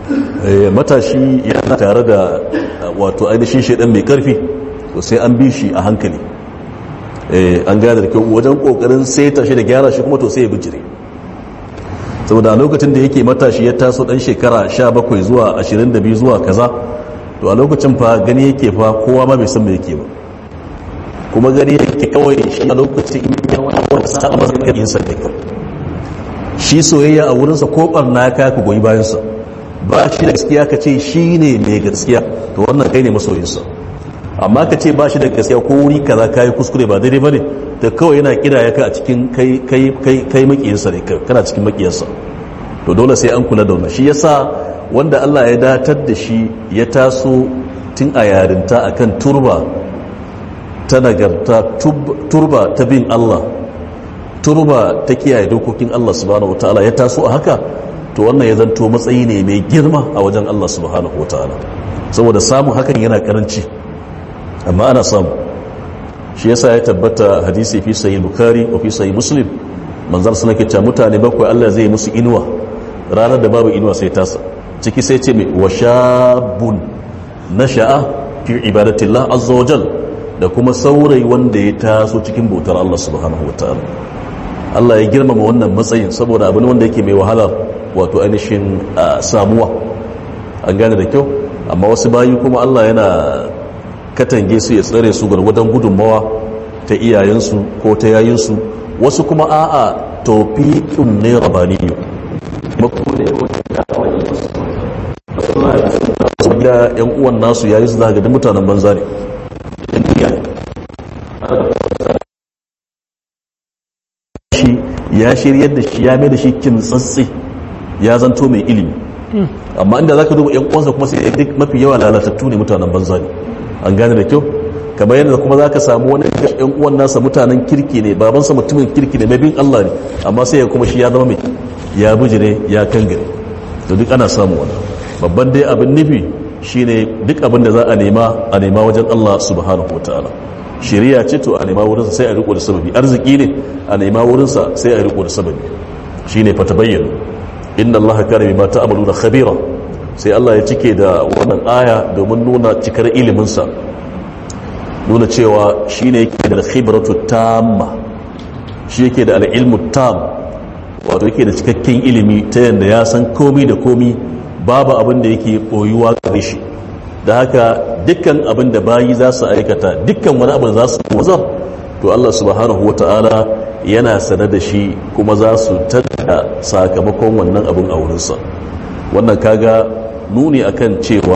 matashi yana tare da wato ainihin shaidan mai karfi to sai an bi shi a hankali an gane da kyau wajen kokarin saita shi da gyara shi kuma to sai ya bijire saboda a lokacin da yake matashi ya taso dan shekara 17 zuwa 22 zuwa kaza to a lokacin fa gani yake fa kowa ma bai san me yake ba kuma gani yake kawai shi a lokacin in ya wani sa'a masa yin sa da shi soyayya a wurinsa ko barna ka ku goyi bayansa ba shi da gaskiya ka ce shi ne mai gaskiya to wannan kai ne masoyinsa amma ka ce ba shi da gaskiya ko wuri kaza ka yi kuskure ba daidai ba ne da kawai yana kira ya ka a cikin kai makiyinsa ne kana cikin makiyarsa to dole sai an kula da wannan shi yasa wanda Allah ya datar da shi ya taso tun a yarinta akan turba ta nagarta turba ta bin Allah turba ta kiyaye dokokin Allah subhanahu wataala ya taso a haka to wannan ya zanto matsayi ne mai girma a wajen Allah subhanahu wataala saboda samun hakan yana karanci amma ana samu shi yasa ya tabbata hadisi fi sahih bukhari wa fi sahih muslim manzar suna ke cewa mutane bakwai Allah zai musu inuwa ranar da babu inuwa sai tasa ciki sai ce mai wa shabun nasha'a fi ibadatillah azza wajal da kuma saurayi wanda ya taso cikin bautar Allah subhanahu wataala Allah ya girmama wannan matsayin saboda abin wanda yake mai wahala wato ainihin samuwa an gane da kyau amma wasu bayi kuma Allah yana katange su ya tsare su gwargwadon gudunmawa ta iyayensu ko ta yayinsu wasu kuma a'a tawfiqun ne rabaniyu da yan uwan nasu yayi su zaga da mutanen banza ne shi ya shiryar da shi ya mai da shi kimtsatsi ya zanto mai ilimi amma inda za ka duba yan uwansa kuma sai duk mafi yawa lalatattu ne mutanen banza ne an gane da kyau kamar yadda kuma za ka samu wani yan uwan nasa mutanen kirki ne babansa mutumin kirki ne mai bin Allah ne amma sai ya kuma shi ya zama mai ya bijire ya kangare to duk ana samu wannan babban dai abin nufi shine duk abin da za a nema a nema wajen Allah subhanahu wataala shari'a ce to a nema wurinsa sai a riko da sababi arziki ne a nema wurinsa sai a riko da sababi shine fa tabayyana inna Allah kana bima ta'maluna khabira sai Allah ya cike da wannan aya domin nuna cikar ilimin sa nuna cewa shine yake da khibratu tamma shi yake da al-ilmu tam wato yake da cikakken ilimi ta yanda ya san komai da komai babu abin da yake boyuwa gare shi da haka dukkan abin da bayi za su aikata dukkan wani abin za su wazar to Allah subhanahu wa ta'ala yana sane da shi kuma za su tada sakamakon wannan abin a wurinsa wannan kaga nuni akan cewa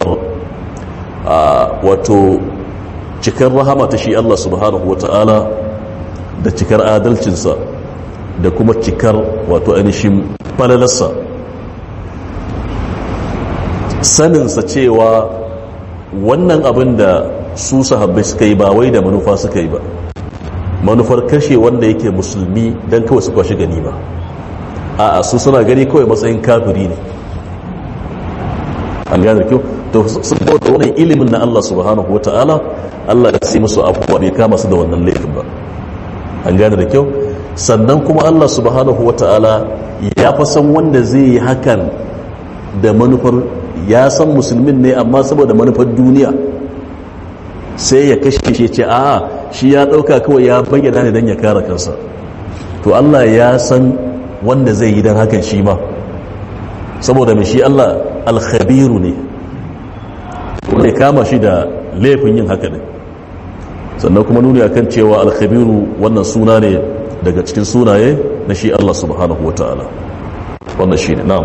wato cikar rahama ta shi Allah subhanahu wa ta'ala da cikar adalcinsa da kuma cikar wato ainihin falalarsa saninsa cewa wannan abin da su sahabbai suka yi ba wai da manufa suka yi ba manufar kashe wanda yake musulmi don kawai su kwashe gani ba a su suna gani kawai matsayin kafiri ne an gane kyau to sun da wannan ilimin na Allah subhanahu wa ta'ala Allah ya sai musu abubuwa bai kama su da wannan laifin ba an gane da kyau sannan kuma Allah subhanahu wa ta'ala ya fa san wanda zai yi hakan da manufar ya san musulmin ne amma saboda manufar duniya sai ya kashe shi ce a shi ya dauka kawai ya bayyana ne don ya kare kansa to Allah ya san wanda zai yi don hakan shi ma saboda mai shi Allah alkhabiru ne wanda ya kama shi da laifin yin haka ne sannan kuma nuni akan cewa alkhabiru wannan suna ne daga cikin sunaye na shi Allah subhanahu wa ta'ala wannan shi ne na'am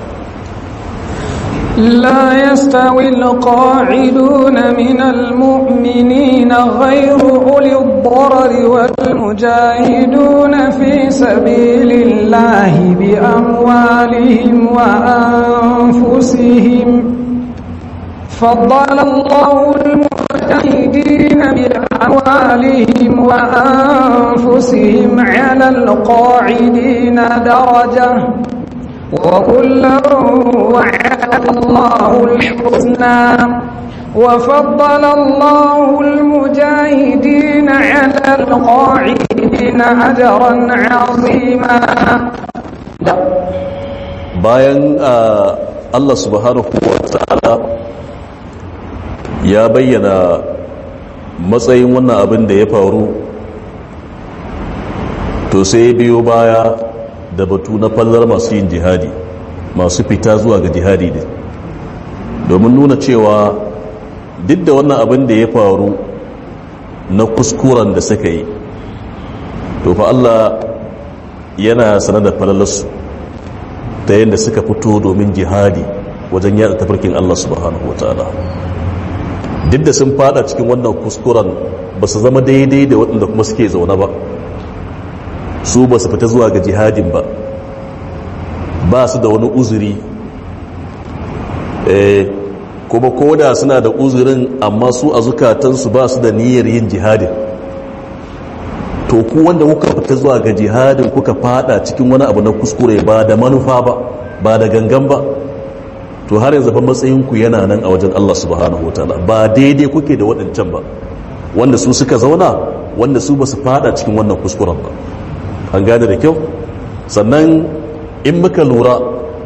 لا يستوي القاعدون من المؤمنين غير أولي الضرر والمجاهدون في سبيل الله بأموالهم وأنفسهم فضل الله المجاهدين بأموالهم وأنفسهم على القاعدين درجة وكلا وعد الله الحسنى وفضل الله المجاهدين على القاعدين أجرا عظيما bayan Allah subhanahu wa ta'ala ya bayyana matsayin wannan abin da ya faru to sai biyo baya da batu na fallar masu yin jihadi masu fita zuwa ga jihadi ne domin nuna cewa duk da wannan abin da ya faru na kuskuren da suka yi to fa Allah yana sanar da falalarsu ta yadda suka fito domin jihadi wajen yada tafarkin Allah subhanahu wataala duk da sun fada cikin wannan kuskuren ba su zama daidai da waɗanda kuma suke zaune ba su ba su fita zuwa ga jihadin ba ba su da wani uzuri kuma koda suna da uzurin amma su a zukatansu ba su da niyyar yin jihadin to ku wanda kuka fita zuwa ga jihadin kuka fada cikin wani abu na kuskure ba da manufa ba ba da gangan ba to har yanzu fa matsayinku yana nan a wajen Allah subhanahu wataala ba daidai kuke da waɗancan ba wanda su suka zauna wanda su ba su fada cikin wannan kuskuren ba an gane da kyau sannan in muka lura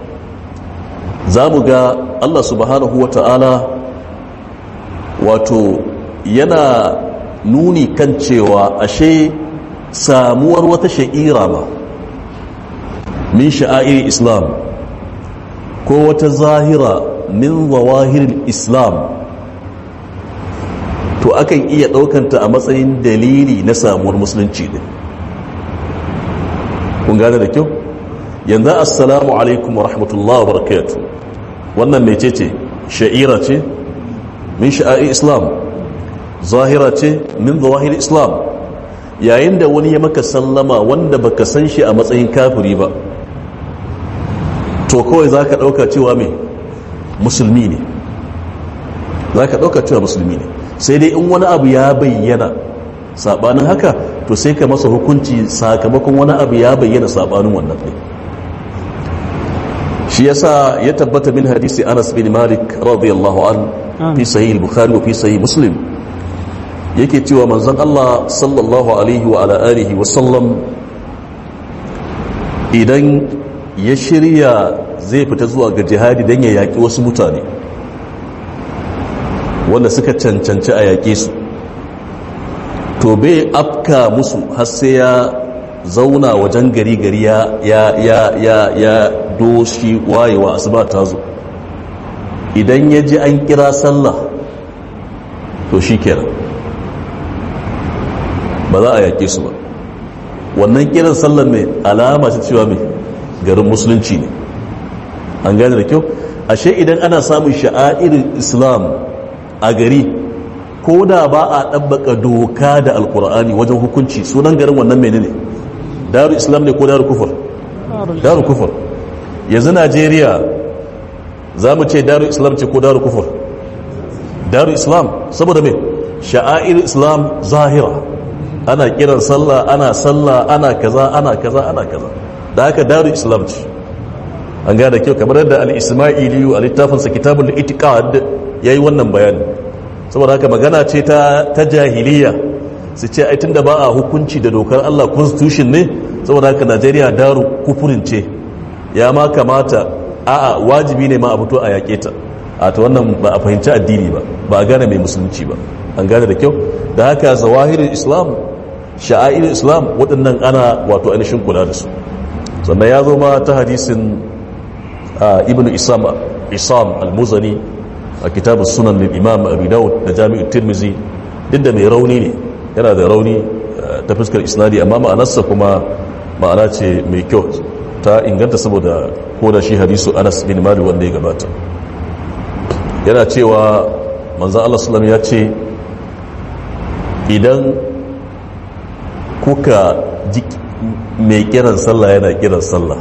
za mu ga Allah subhanahu wataala wato yana nuni kan cewa ashe samuwar wata sha'ira ba min sha'air islam ko wata zahira min zawahirin islam to akan iya ɗaukanta a matsayin dalili na samuwar musulunci ne kun gane da kyau yanzu assalamu alaikum wa rahmatullahi wa barakatuh wannan mece ce sha'ira ce min sha'air islam zahira ce min zawahir islam yayin da wani ya maka sallama wanda baka san shi a matsayin kafiri ba to kawai za ka ɗauka cewa mai musulmi ne za ka ɗauka cewa musulmi ne sai dai in wani abu ya bayyana saɓanin haka to sai ka masa hukunci sakamakon wani abu ya bayyana saɓanin wannan ɗin shi yasa ya tabbata min hadisi anas bin malik radiyallahu an fi sahih bukhari wa fi sahih muslim yake cewa manzon Allah sallallahu alaihi wa ala alihi wa sallam idan ya shirya zai fita zuwa ga jihadi don ya yaƙi wasu mutane wanda suka cancanci a yaƙe su to bai afka musu har sai ya zauna wajen gari gari ya ya ya ya ya doshi wayewa asuba ta zo idan ya ji an kira sallah to shi kenan ba za a yaƙe su ba wannan kiran sallar ne alama ta cewa mai garin musulunci ne an gane da kyau ashe idan ana samun sha'airin islam a gari ko da ba a ɗabbaka doka da alkur'ani wajen hukunci sunan garin wannan mene ne daru islam ne ko daru kufur daru kufur yanzu najeriya za mu ce daru islam ce ko daru kufur daru islam saboda mai sha'airin islam zahira ana kiran sallah ana sallah ana kaza ana kaza ana kaza da haka daru islam ce an gada kyau kamar yadda al-ismailiyu a littafinsa kitabul itiqad yayi wannan bayani saboda haka magana ce ta ta jahiliya su ce ai tunda ba a hukunci da dokar Allah constitution ne saboda haka Najeriya daru kufurin ce ya ma kamata a'a wajibi ne ma a fito a yake ta a ta wannan ba a fahimci addini ba ba a gane mai musulunci ba an gane da kyau da haka zawahirin islam sha'airin islam waɗannan ana wato ainihin kula da su sannan ya zo ma ta hadisin ibn isam isam al-muzani a kitabun sunan lil imam abu dawud da jami'in tirmizi duk da mai rauni ne yana da rauni ta fuskar isnadi amma ma'anarsa kuma ma'ana ce mai kyau ta inganta saboda ko da shi hadisu anas bin malik wanda ya gabata yana cewa manzan allah salam ya ce idan kuka ji mai kiran sallah yana kiran sallah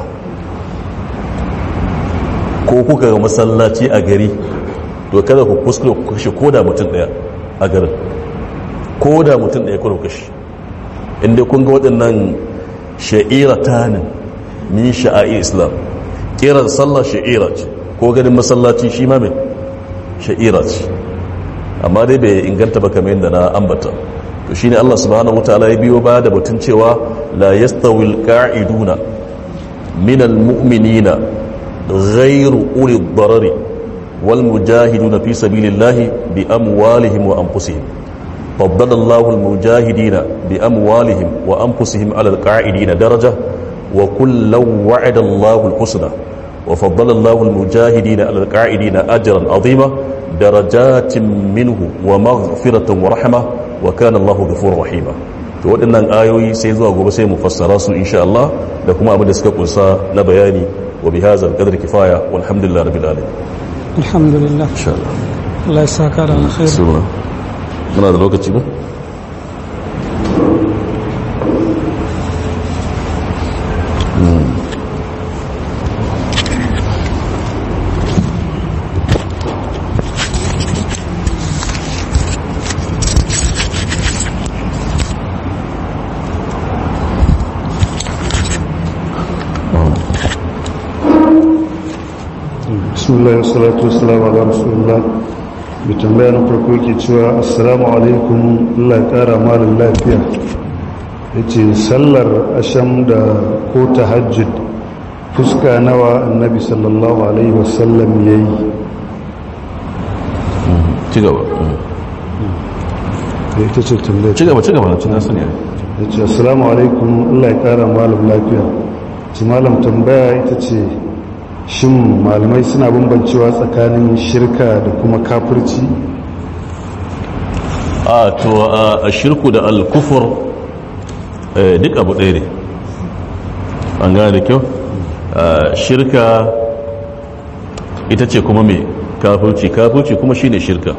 ko kuka ga masallaci a gari to kada ku kuskure ku kashe koda mutum daya a garin koda mutum daya kuna kashe inda kun ga waɗannan sha'ira tanin min sha'a'ir islam kiran sallah sha'ira ce ko ganin masallaci shi ma mai sha'ira ce amma dai bai inganta ba kamar yadda na ambata to shine Allah subhanahu wataala ya biyo ba da batun cewa la yastawil qa'iduna minal mu'minina ghairu uli darari wal mujahiduna fi sabilillahi bi amwalihim wa anfusihim فضل الله المجاهدين بأموالهم وأنفسهم على القاعدين درجة وكلا وعد الله الحسنى وفضل الله المجاهدين على القاعدين أجرا عظيما درجات منه ومغفرة ورحمة وكان الله غفورا رحيما to waɗannan ayoyi sai zuwa gobe sai mu fassara su insha Allah da kuma abin da suka kunsa na bayani wa bi hadzal qadri kifaya walhamdulillahi rabbil alamin alhamdulillah insha Allah Allah ya saka da alkhairi sura muna da lokaci ba bismillah wa salatu wa salamu ala rasulullah mai tambaya na farko yake cewa assalamu alaikum Allah ya kara malin lafiya ya ce sallar asham da ko tahajjud fuska nawa annabi sallallahu alaihi wasallam ya yi ci gaba da ita ce tambaya ci gaba ci gaba na cin nasu ne ya ce assalamu alaikum Allah ya kara malin lafiya ci malam tambaya ita ce shin malamai suna bambancewa tsakanin shirka da kuma kafirci a to a shirku da alkufur duk abu ɗaya ne an gane da kyau shirka ita ce kuma mai kafirci kafirci kuma shine shirka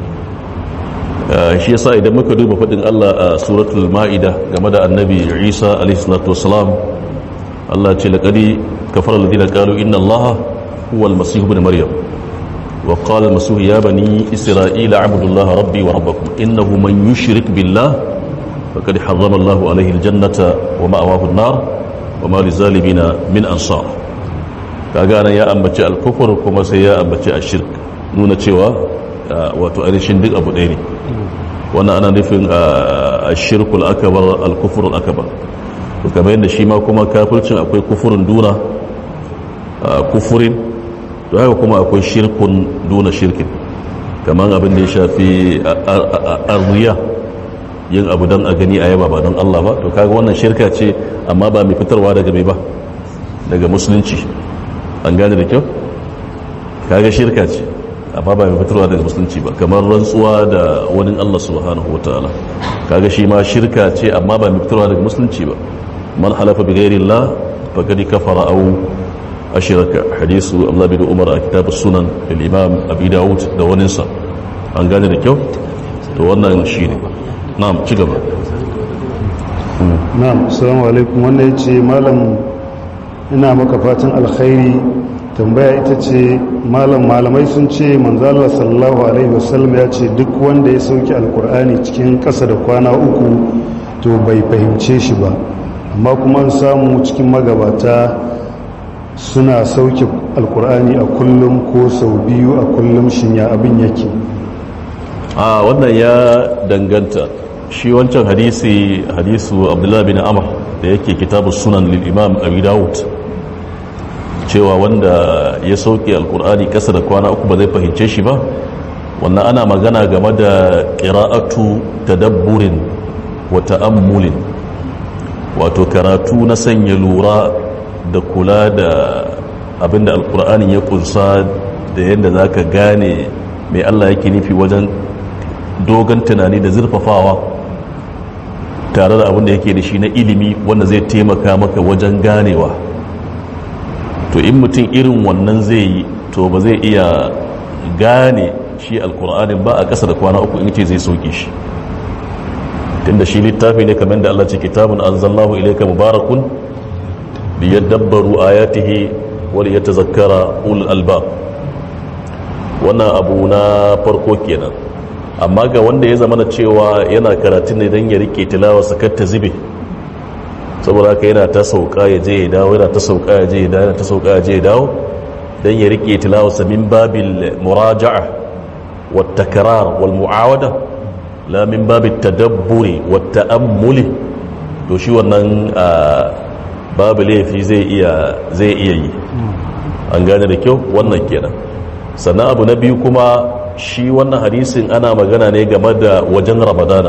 shi yasa idan muka duba faɗin Allah a suratul ma'ida game da annabi Isa alaihi salatu wassalam Allah ce laqadi kafara alladhina qalu inna Allaha huwa al-masih ibn maryam wa qala al-masih ya bani isra'ila a'budu Allaha rabbi wa rabbakum innahu man yushrik billah faqad harrama Allahu alayhi al-jannata wa ma'awahu an-nar wa ma lizalimina min ansar kaga nan ya ambaci al-kufr kuma sai ya ambaci ash-shirk nuna cewa wato ainihin duk abu ɗaya ne wannan ana nufin ash-shirkul akbar al-kufr al-akbar to kamar yadda shi ma kuma kafircin akwai kufurin duna kufurin to haka kuma akwai shirkun duna shirkin kamar abin da ya shafi arriya yin abu don a gani a yaba ba don Allah ba to kaga wannan shirka ce amma ba mai fitarwa daga mai ba daga musulunci an gane da kyau kaga shirka ce amma ba mai fitarwa daga musulunci ba kamar rantsuwa da wani Allah subhanahu wa ta'ala kaga shi ma shirka ce amma ba mai fitarwa daga musulunci ba man halafa bi ghairi Allah faqad kafara aw ashraka hadisu Abdullah bin Umar a kitab sunan lil Imam Abi Dawud da wani sa an gane da kyau to wannan shine na'am ci gaba na'am assalamu alaikum wannan yace malam ina maka fatan alkhairi tambaya ita ce malam malamai sun ce manzo Allah sallallahu alaihi wasallam ya ce duk wanda ya sauke alkur'ani cikin ƙasa da kwana uku to bai fahimce shi ba amma kuma an samu cikin magabata suna sauke alkur'ani a kullum ko sau biyu a kullum shinya abin yake a wannan ya danganta shi wancan hadisi hadisu abdullahi bin amr da yake kitabu sunan lil imam abi dawud cewa wanda ya sauke alkur'ani kasa da kwana uku ba zai fahimce shi ba wannan ana magana game da qira'atu tadabburin wa ta'ammulin wato karatu na sanya lura da kula da abinda alkur'ani ya kunsa da yadda za ka gane mai allah yake nufi wajen dogon tunani da zurfafawa tare da abinda yake da shi na ilimi wanda zai taimaka maka wajen ganewa to in mutum irin wannan zai yi to ba zai iya gane shi alkur'anin ba a ƙasa da kwana uku in ce zai sauke shi tunda shi littafi ne kamar da Allah ce kitabun anzalnahu ilayka mubarakun liyadabbaru ayatihi wa liyatazakkara ul albab wannan abu na farko kenan amma ga wanda ya zama cewa yana karatun ne don ya rike tilawa sakar ta zube saboda haka yana ta sauka ya je ya dawo yana ta sauka ya je ya dawo yana ta sauka ya je ya dawo don ya rike tilawa min babil muraja'a wa takrar wal mu'awada la min babi tadabburi wa ta'ammuli to shi wannan babu laifi zai iya zai iya yi an gane da kyau wannan kenan sannan abu na biyu kuma shi wannan hadisin ana magana ne game da wajen ramadana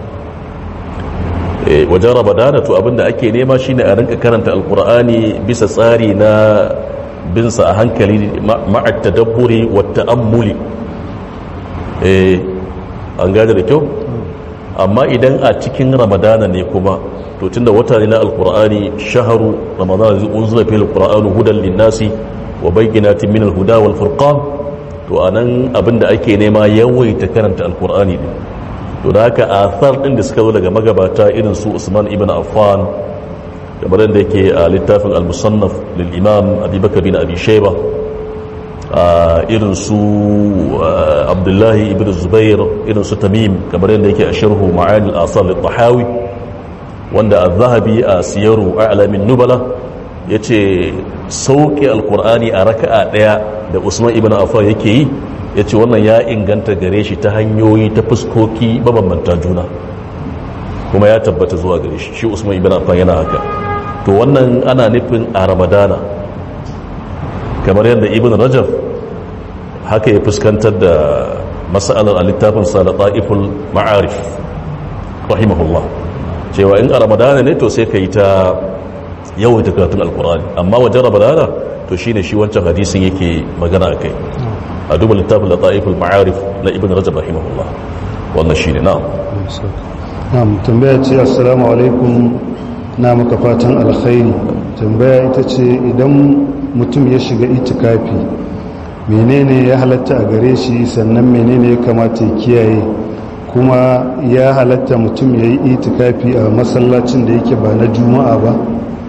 Eh, wajen ramadana to abinda ake nema shine a rinka karanta alkur'ani bisa tsari na binsa a hankali ma'a tadabburi wa ta'ammuli eh an gane da kyau amma idan a cikin ramadana ne kuma to tunda wata ne na alkur'ani shaharu ramadana zai unzula fil alqur'anu hudan linnasi wa bayyinatin min alhuda wal furqan to anan abinda ake nema yawaita karanta alkur'ani din to da haka athar din da suka zo daga magabata irin su Usman ibn Affan kamar da yake a littafin al-musannaf lil imam Abi Bakr bin Abi Shayba irin su Abdullahi ibn Zubair irin su Tamim kamar da yake a sharhu Ma'ani al-Asar al-Tahawi wanda az-Zahabi a siyaru a'lamin nubala yace sauke al-Qur'ani a raka'a daya da Usman ibn Affan yake yi ya ce wannan ya inganta gare shi ta hanyoyi ta fuskoki mabambanta juna kuma ya tabbata zuwa gare shi shi usman ibn affan yana haka to wannan ana nufin a ramadana kamar yadda ibn rajab haka ya fuskantar da masalar a littafin sa da ta'iful ma'arif rahimahullah cewa in a ramadana ne to sai ka yi ta yawaita karatun alkur'ani amma wajen ramadana to shine shi wancan hadisin yake magana a kai a duba littafin da ta'iful ma'arif na ibn rajab rahimahullah wannan shine na'am na'am tambaya ce assalamu alaikum na maka fatan alkhairi tambaya ita ce idan mutum ya shiga itikafi menene ya halatta a gare shi sannan menene ya kamata ya kiyaye kuma ya halatta mutum ya yi itikafi a masallacin da yake ba na juma'a ba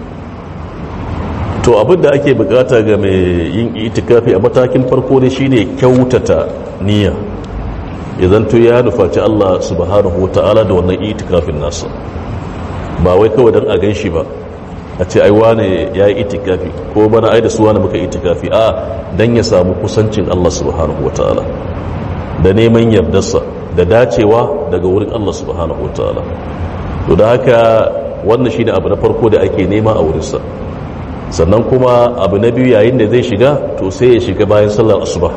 to abin da ake bukata ga mai yin itikafi a matakin farko ne shine kyautata niyya ya zanto ya nufaci Allah subhanahu wata'ala da wannan itikafin nasa ba wai kawai don a gan shi ba a ce ai wane ya yi itikafi ko bana ai da su wane muka itikafi a don ya samu kusancin Allah subhanahu wata'ala da neman yardarsa da dacewa daga wurin Allah subhanahu wata'ala to da haka wannan shine abu na farko da ake nema a wurinsa sannan kuma abu na biyu yayin da zai shiga to sai ya shiga bayan sallar asuba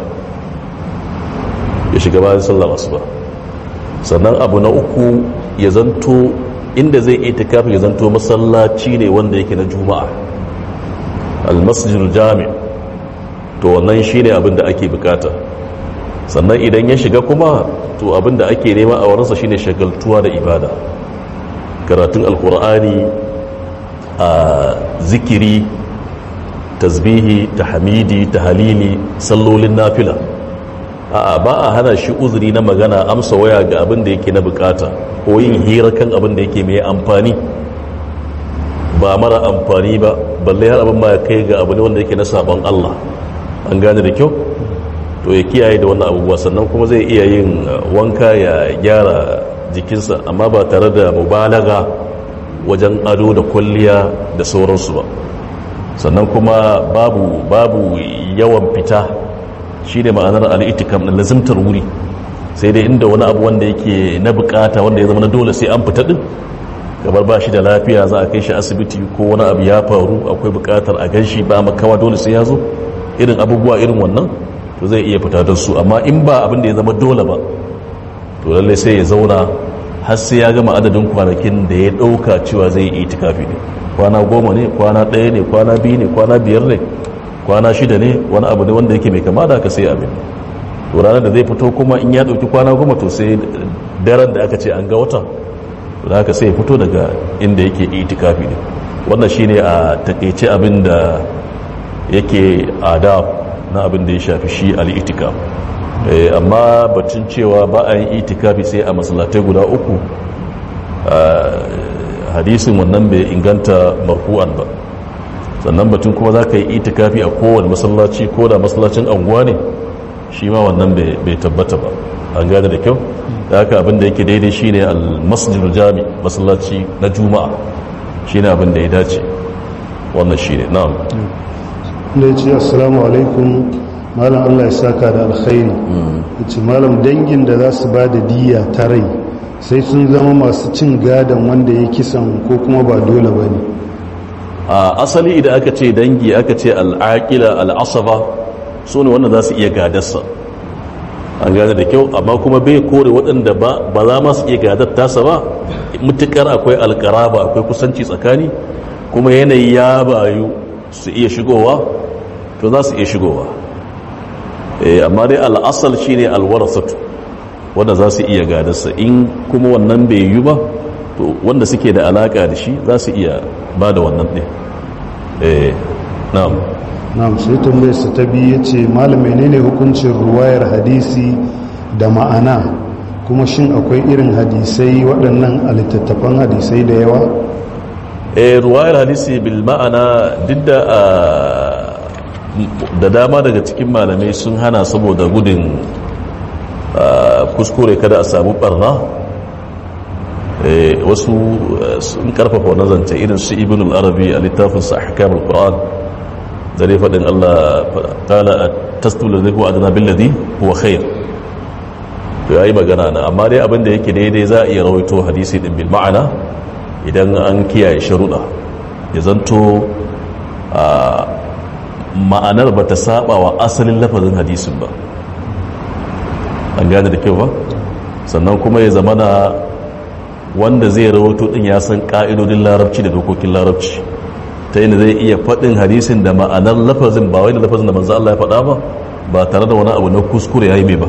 ya shiga bayan sallar asuba sannan abu na uku ya zanto inda zai itikafi ya zanto masallaci ne wanda yake na juma'a almasjidul jami to wannan shine abin da ake bukata sannan idan ya shiga kuma to abin da ake nema a wurinsa shine shagaltuwa da ibada karatun alkur'ani a zikiri tasbihi tahmidi tahalili sallolin nafila a'a ba a hana shi uzuri na magana amsa waya ga abin da yake na bukata ko yin hira kan abin da yake mai amfani ba mara amfani ba balle har abin ma ya kai ga abu ne wanda yake na sabon Allah an gane da kyau to ya kiyaye da wannan abubuwa sannan kuma zai iya yin wanka ya gyara jikinsa amma ba tare da mubalaga wajen ado da kwalliya da sauransu ba sannan kuma babu babu yawan fita shi ne ma'anar al'itikam na lazimtar wuri sai dai inda wani abu wanda yake na bukata wanda ya zama na dole sai an fita din kamar ba shi da lafiya za a kai shi asibiti ko wani abu ya faru akwai bukatar a gan shi ba makawa dole sai ya zo irin abubuwa irin wannan to zai iya fita don su amma in ba abin da ya zama dole ba to lallai sai ya zauna har sai ya gama adadin kwanakin da ya ɗauka cewa zai yi itikafi ne kwana goma ne kwana ɗaya ne kwana biyu ne kwana biyar ne kwana shida ne wani abu ne wanda yake mai kama da aka sai abin to ranar da zai fito kuma in ya ɗauki kwana goma to sai daren da aka ce an ga wata to da aka sai ya fito daga inda yake itikafi ne wannan shine a takaice abin da yake adab na abin da ya shafi shi al-itikaf amma batun cewa ba a yin itikafi sai a masallatai guda uku hadisin wannan bai inganta marfu'an ba sannan batun kuma za ka yi itikafi a kowane masallaci ko da masallacin anguwa ne shi ma wannan bai tabbata ba an gane da kyau da haka abin da yake daidai shine al-masjidul jami masallaci na juma'a shine abin da ya dace wannan shine na'am da ya ce assalamu alaikum malam allah ya saka da alkhairi ya ce malam dangin da za su ba da diya ta rai sai sun zama masu cin gadon wanda ya kisan ko kuma ba dole ba ne a asali idan aka ce dangi aka ce al'aƙila al'asaba su ne wanda za su iya gadarsa an gane da kyau amma kuma bai kore waɗanda ba za ma su iya gadar tasa ba mutukar akwai alƙaraba akwai kusanci tsakani kuma yanayi ya bayu su iya shigowa to za su iya shigowa amma dai al'asal shi ne alwarasatu wanda za su iya gadarsa in kuma wannan bai yi ba to wanda suke da alaka da shi za su iya ba da wannan ɗin na'am na'am sai tambayar sa ta biyu yace malam menene hukuncin ruwayar hadisi da ma'ana kuma shin akwai irin hadisai waɗannan a littattafan hadisai da yawa eh ruwayar hadisi bil ma'ana duk da da dama daga cikin malamai sun hana saboda gudun kuskure kada a samu barna wasu sun karfafa wani zance irin su ibn al-arabi a littafinsa ahkam al-quran da dai faɗin Allah kala a tasdul da huwa adana billadi huwa khair to yayi magana na amma dai abin da yake daidai za a iya rawaito hadisi din bil ma'ana idan an kiyaye sharuɗa ya zanto ma'anar ba ta saba wa asalin lafazin hadisin ba an gane da kyau ba sannan kuma ya zama na wanda zai rawato din ya san ka'idodin larabci da dokokin larabci ta yi zai iya faɗin hadisin da ma'anar lafazin ba wai da lafazin da manzo Allah ya faɗa ba ba tare da wani abu na kuskure ya yi mai ba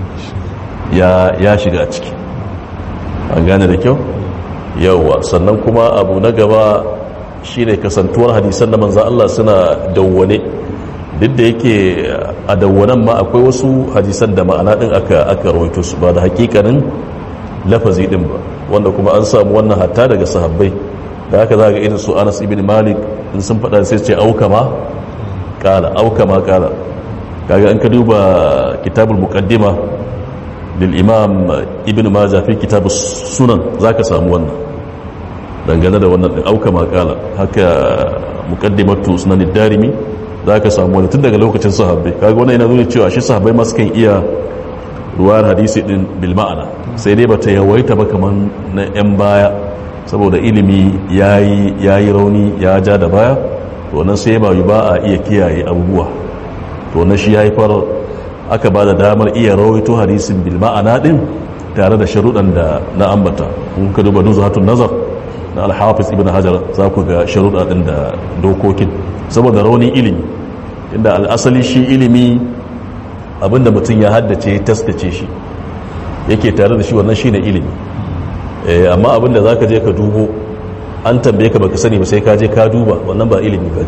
ya shiga a ciki an gane da kyau yauwa sannan kuma abu na gaba shine kasantuwar hadisan da manzo Allah suna dawwane duk da yake a dawwanan ma akwai wasu hadisan da ma'ana din aka aka rawaito su ba da hakikanin lafazi din ba wanda kuma an samu wannan hatta daga sahabbai da haka za ga irin su Anas ibn Malik in sun faɗa sai ce auka ma kala auka ma kala kaga an ka duba kitabul muqaddima lil imam ibn majah fi kitab sunan zaka samu wannan dangane da wannan din auka ma kala haka muqaddimatu sunan ad-darimi zaka samu wannan tun daga lokacin sahabbai kaga wannan yana nuna cewa shi sahabbai ma sukan iya ruwayar hadisi din bil ma'ana sai dai bata yawaita ba kaman na yan baya saboda ilimi yayi yayi rauni ya ja da baya to nan sai ba ba a iya kiyaye abubuwa to na shi haifar aka ba da damar iya rawaito hadisin bil ma'ana din tare da sharuɗan da na ambata kun ka duba nuzhatun nazar na al-hafiz ibn hajar za ku ga sharuɗa din da dokokin saboda raunin ilimi inda al'asali shi ilimi abinda mutum ya haddace taskace shi yake tare da shi wannan shine ilimi amma abinda zaka je ka dubo an tambaye ka baka sani ba sai ka je ka duba wannan ba ilimi bane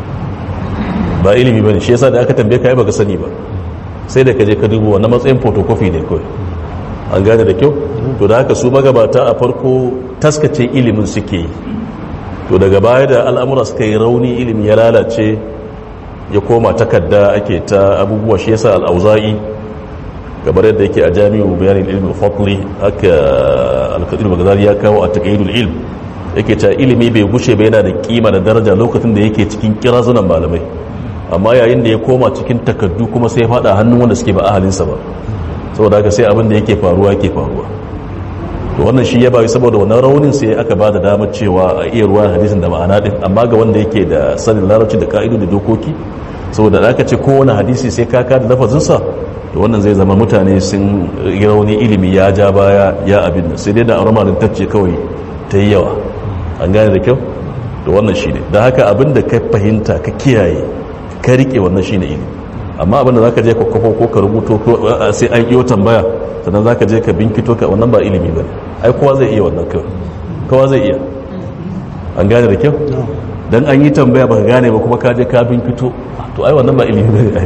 ba ilimi bane shi yasa da aka tambaye ka baka sani ba sai da ka je ka duba wannan matsayin photocopy ne kawai an gane da kyau to da haka su magabata a farko taskace ilimin suke yi to daga baya da al'amura suka yi rauni ilimi ya lalace ya koma takarda ake ta abubuwa shi yasa al'auza'i gabar yadda yake a jami'u bayanin ilmi fatli haka alkadir magazari ya kawo a taqayyidul ilm yake ta ilimi bai gushe ba yana da kima da daraja lokacin da yake cikin kirazunan malamai amma yayin da ya koma cikin takardu kuma sai ya fada hannun wanda suke ba ahalinsa ba saboda haka sai abin da yake faruwa yake faruwa to wannan shi ya bayi saboda wannan raunin sai aka ba da damar cewa a iya ruwan hadisin da ma'ana din amma ga wanda yake da sanin larabci da ka'idu da dokoki saboda da aka ce kowane hadisi sai ka da lafazinsa to wannan zai zama mutane sun yi rauni ilimi ya ja baya ya abin nan sai dai da aramarin tacce kawai ta yi yawa an gane da kyau to wannan shi ne da haka abin da ka fahimta ka kiyaye ka rike wannan shi ne ilimi amma abin da za ka je ka kwafo ko ka rubuto sai an iyo tambaya sannan za ka je ka binkito ka wannan ba ilimi ba ne ai kowa zai iya wannan kawai kowa zai iya an gane da kyau don an yi tambaya ba ka gane ba kuma ka je ka binkito to ai wannan ba ilimi ba ne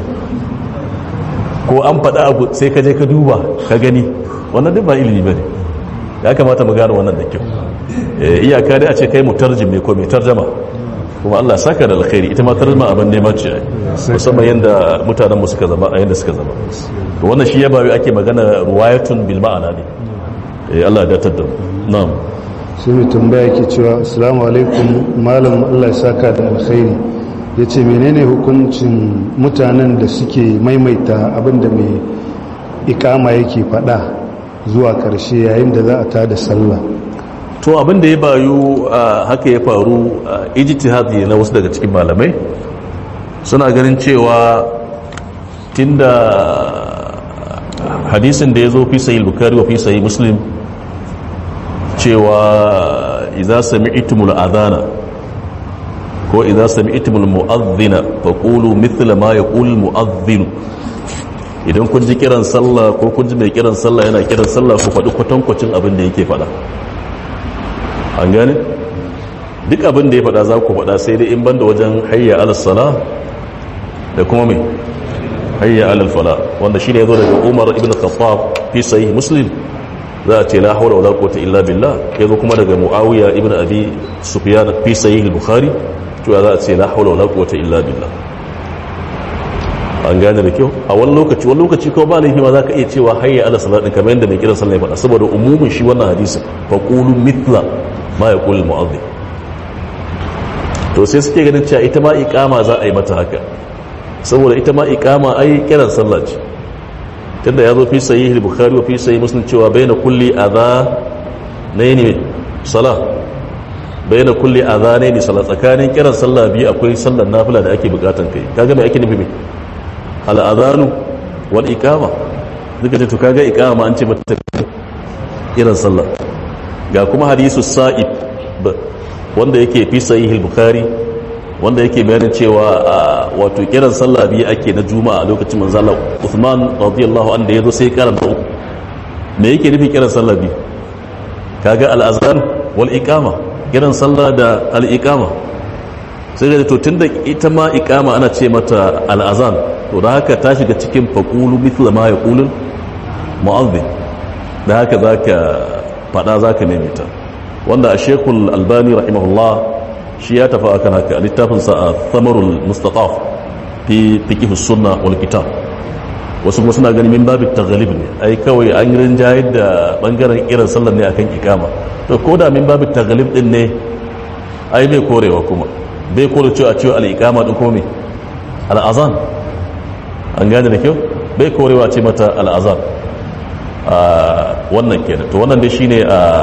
ko an faɗa abu sai ka je ka duba ka gani wannan duk ba ilimi ba ne ya kamata mu gane wannan da kyau iyaka dai a ce kai mutarjim ne ko mai tarjama kuma Allah saka da alkhairi ita ma tarjuma abin neman ce musamman yanda mutanen mu suka zama a yanda suka zama to wannan shi ya bayu ake magana ruwayatun bil ma'ana ne eh Allah ya datar da mu na'am sai mai tambaya yake cewa assalamu alaikum malam Allah ya saka da alkhairi yace menene hukuncin mutanen da suke maimaita abin da mai ikama yake faɗa zuwa ƙarshe yayin da za a tada sallah to abin da ya bayu haka ya faru ijtihadi na wasu daga cikin malamai suna ganin cewa tunda hadisin da ya zo fi sahih bukhari wa fi sahih muslim cewa idza sami'tumul adhana ko idza sami'tumul mu'adhdhina faqulu mithla ma yaqulu mu'adhdhin idan kun ji kiran sallah ko kun ji mai kiran sallah yana kiran sallah ku faɗi kwatankwacin abin da yake faɗa an gane duk abin da ya faɗa za ku faɗa sai dai in banda wajen hayya alal sala da kuma mai hayya alal fala wanda shine yazo daga Umar ibn Khattab fi sahih Muslim za a ce la hawla wala quwwata illa billah yazo kuma daga Muawiya ibn Abi Sufyan fi sahih Bukhari to za a ce la hawla wala quwwata illa billah an gane da kyau a wani lokaci wani lokaci ko ba laifi ma za ka iya cewa hayya ala salat din kamar yadda mai kiran sallah ya faɗa saboda umumin shi wannan hadisin fa qulu mithla ma yaqulu mu'adhdhin to sai suke ganin cewa ita ma iqama za a yi mata haka saboda ita ma iqama ai kiran sallah ce tunda ya zo fi sahih al-bukhari wa fi sahih muslim cewa baina kulli adha nayni sala baina kulli adhanaini sala tsakanin kiran sallah biyu akwai sallar nafila da ake bukatan kai kaga me ake nufi me al-adhanu wal iqama duka to kaga iqama an ce mata kiran sallah ga kuma hadisu sa'ib wanda yake fi sahih al-bukhari wanda yake bayanin cewa wato kiran sallah biyu ake na juma'a lokacin manzo Allah Uthman radiyallahu anhu da yazo sai karanta uku me yake nufi kiran sallah biyu kaga al-azan wal iqama kiran sallah da al-iqama sai ga to tunda ita ma iqama ana ce mata al-azan to da haka ta shiga cikin faqulu mithla ma yaqulu mu'adhdhin da haka zaka fada zaka neme ta wanda a shekul albani rahimahullah shi ya tafi akan haka a littafinsa a samarul mustataf fi fiqh sunna wal kitab wasu kuma suna ganin min babin taghlib ne ai kawai an rinjayar da bangaren irin sallar ne akan ikama to ko da min babin taghlib din ne ai bai korewa kuma bai kore cewa cewa al-iqama din komai al-azan an gane da kyau bai korewa ce mata al-azan wannan kenan to wannan dai shine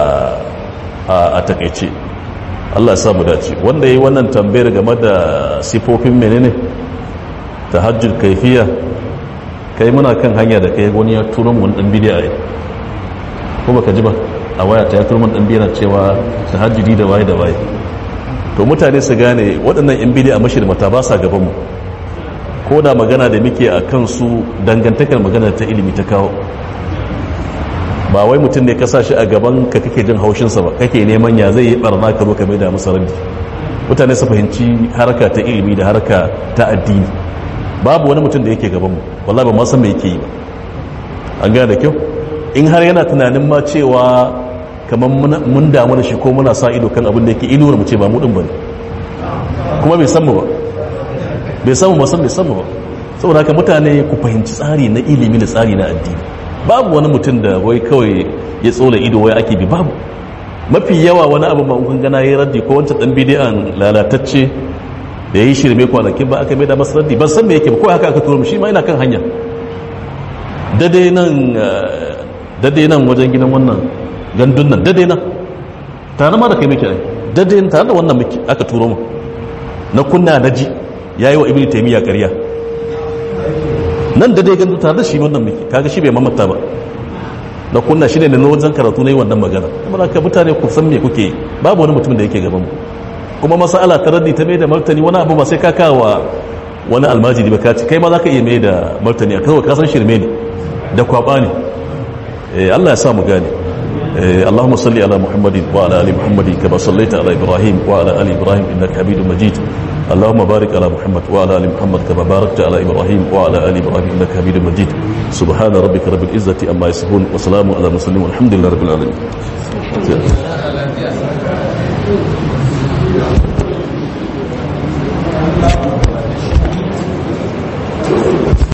a takaice Allah ya samu dace wanda yi wannan tambayar game da sifofin menene tahajjud kaifiya kai muna kan hanya da kai wani ya turo mu wani dan bidiya ai ko baka ji ba a waya ta ya turo mu dan bidiya cewa tahajjudi da waye da waye to mutane su gane waɗannan yan bidiya mashirmata ba sa gaban mu ko da magana da muke a kansu dangantakar magana ta ilimi ta kawo ba wai mutum ne ka sa shi a gaban ka kake jin haushinsa ba kake neman ya zai yi barna ka zo ka mai da masa raddi mutane su fahimci harka ta ilimi da harka ta addini babu wani mutum da yake gabanmu wallahi ba ma san me yake yi ba an gane da kyau in har yana tunanin ma cewa kamar mun damu da shi ko muna sa ido kan abin da yake inuwar mu ce ba mu din bane kuma bai san mu ba bai san mu ba san bai san mu ba saboda haka mutane ku fahimci tsari na ilimi da tsari na addini babu wani mutum da wai kawai ya tsola ido wai ake bi babu mafi yawa wani abu ma kun gana yayi raddi ko wancan dan bidiyan lalatacce da yayi shirme kwanakin ba aka mai da masa raddi ban san me yake ba ko haka aka turo mu shi ma ina kan hanya dade nan dade nan wajen gidan wannan gandun nan dade nan tare ma da kai muke ai dade tare da wannan muke aka turo mu na kunna na ji yayi wa ibnu taymiya ƙarya nan da dai gandu tare da shi wannan muke kaga shi bai mamata ba na kunna shi ne na wajen karatu na yi wannan magana kuma ka mutane ku san me kuke babu wani mutum da yake gaban mu kuma masala ta raddi ta mai da martani wani abu ba sai ka kawo wani almajiri ba ka ci kai ma za ka iya mai da martani a kawai ka san shirme ne da kwaba ne Allah ya sa mu gane اللهم صل على محمد وعلى ال محمد كما صليت على ابراهيم وعلى ال ابراهيم انك حميد مجيد اللهم بارك على محمد وعلى ال محمد كما باركت على ابراهيم وعلى ال ابراهيم انك حميد مجيد سبحان ربك رب العزه عما يصفون وسلام على المرسلين والحمد لله رب العالمين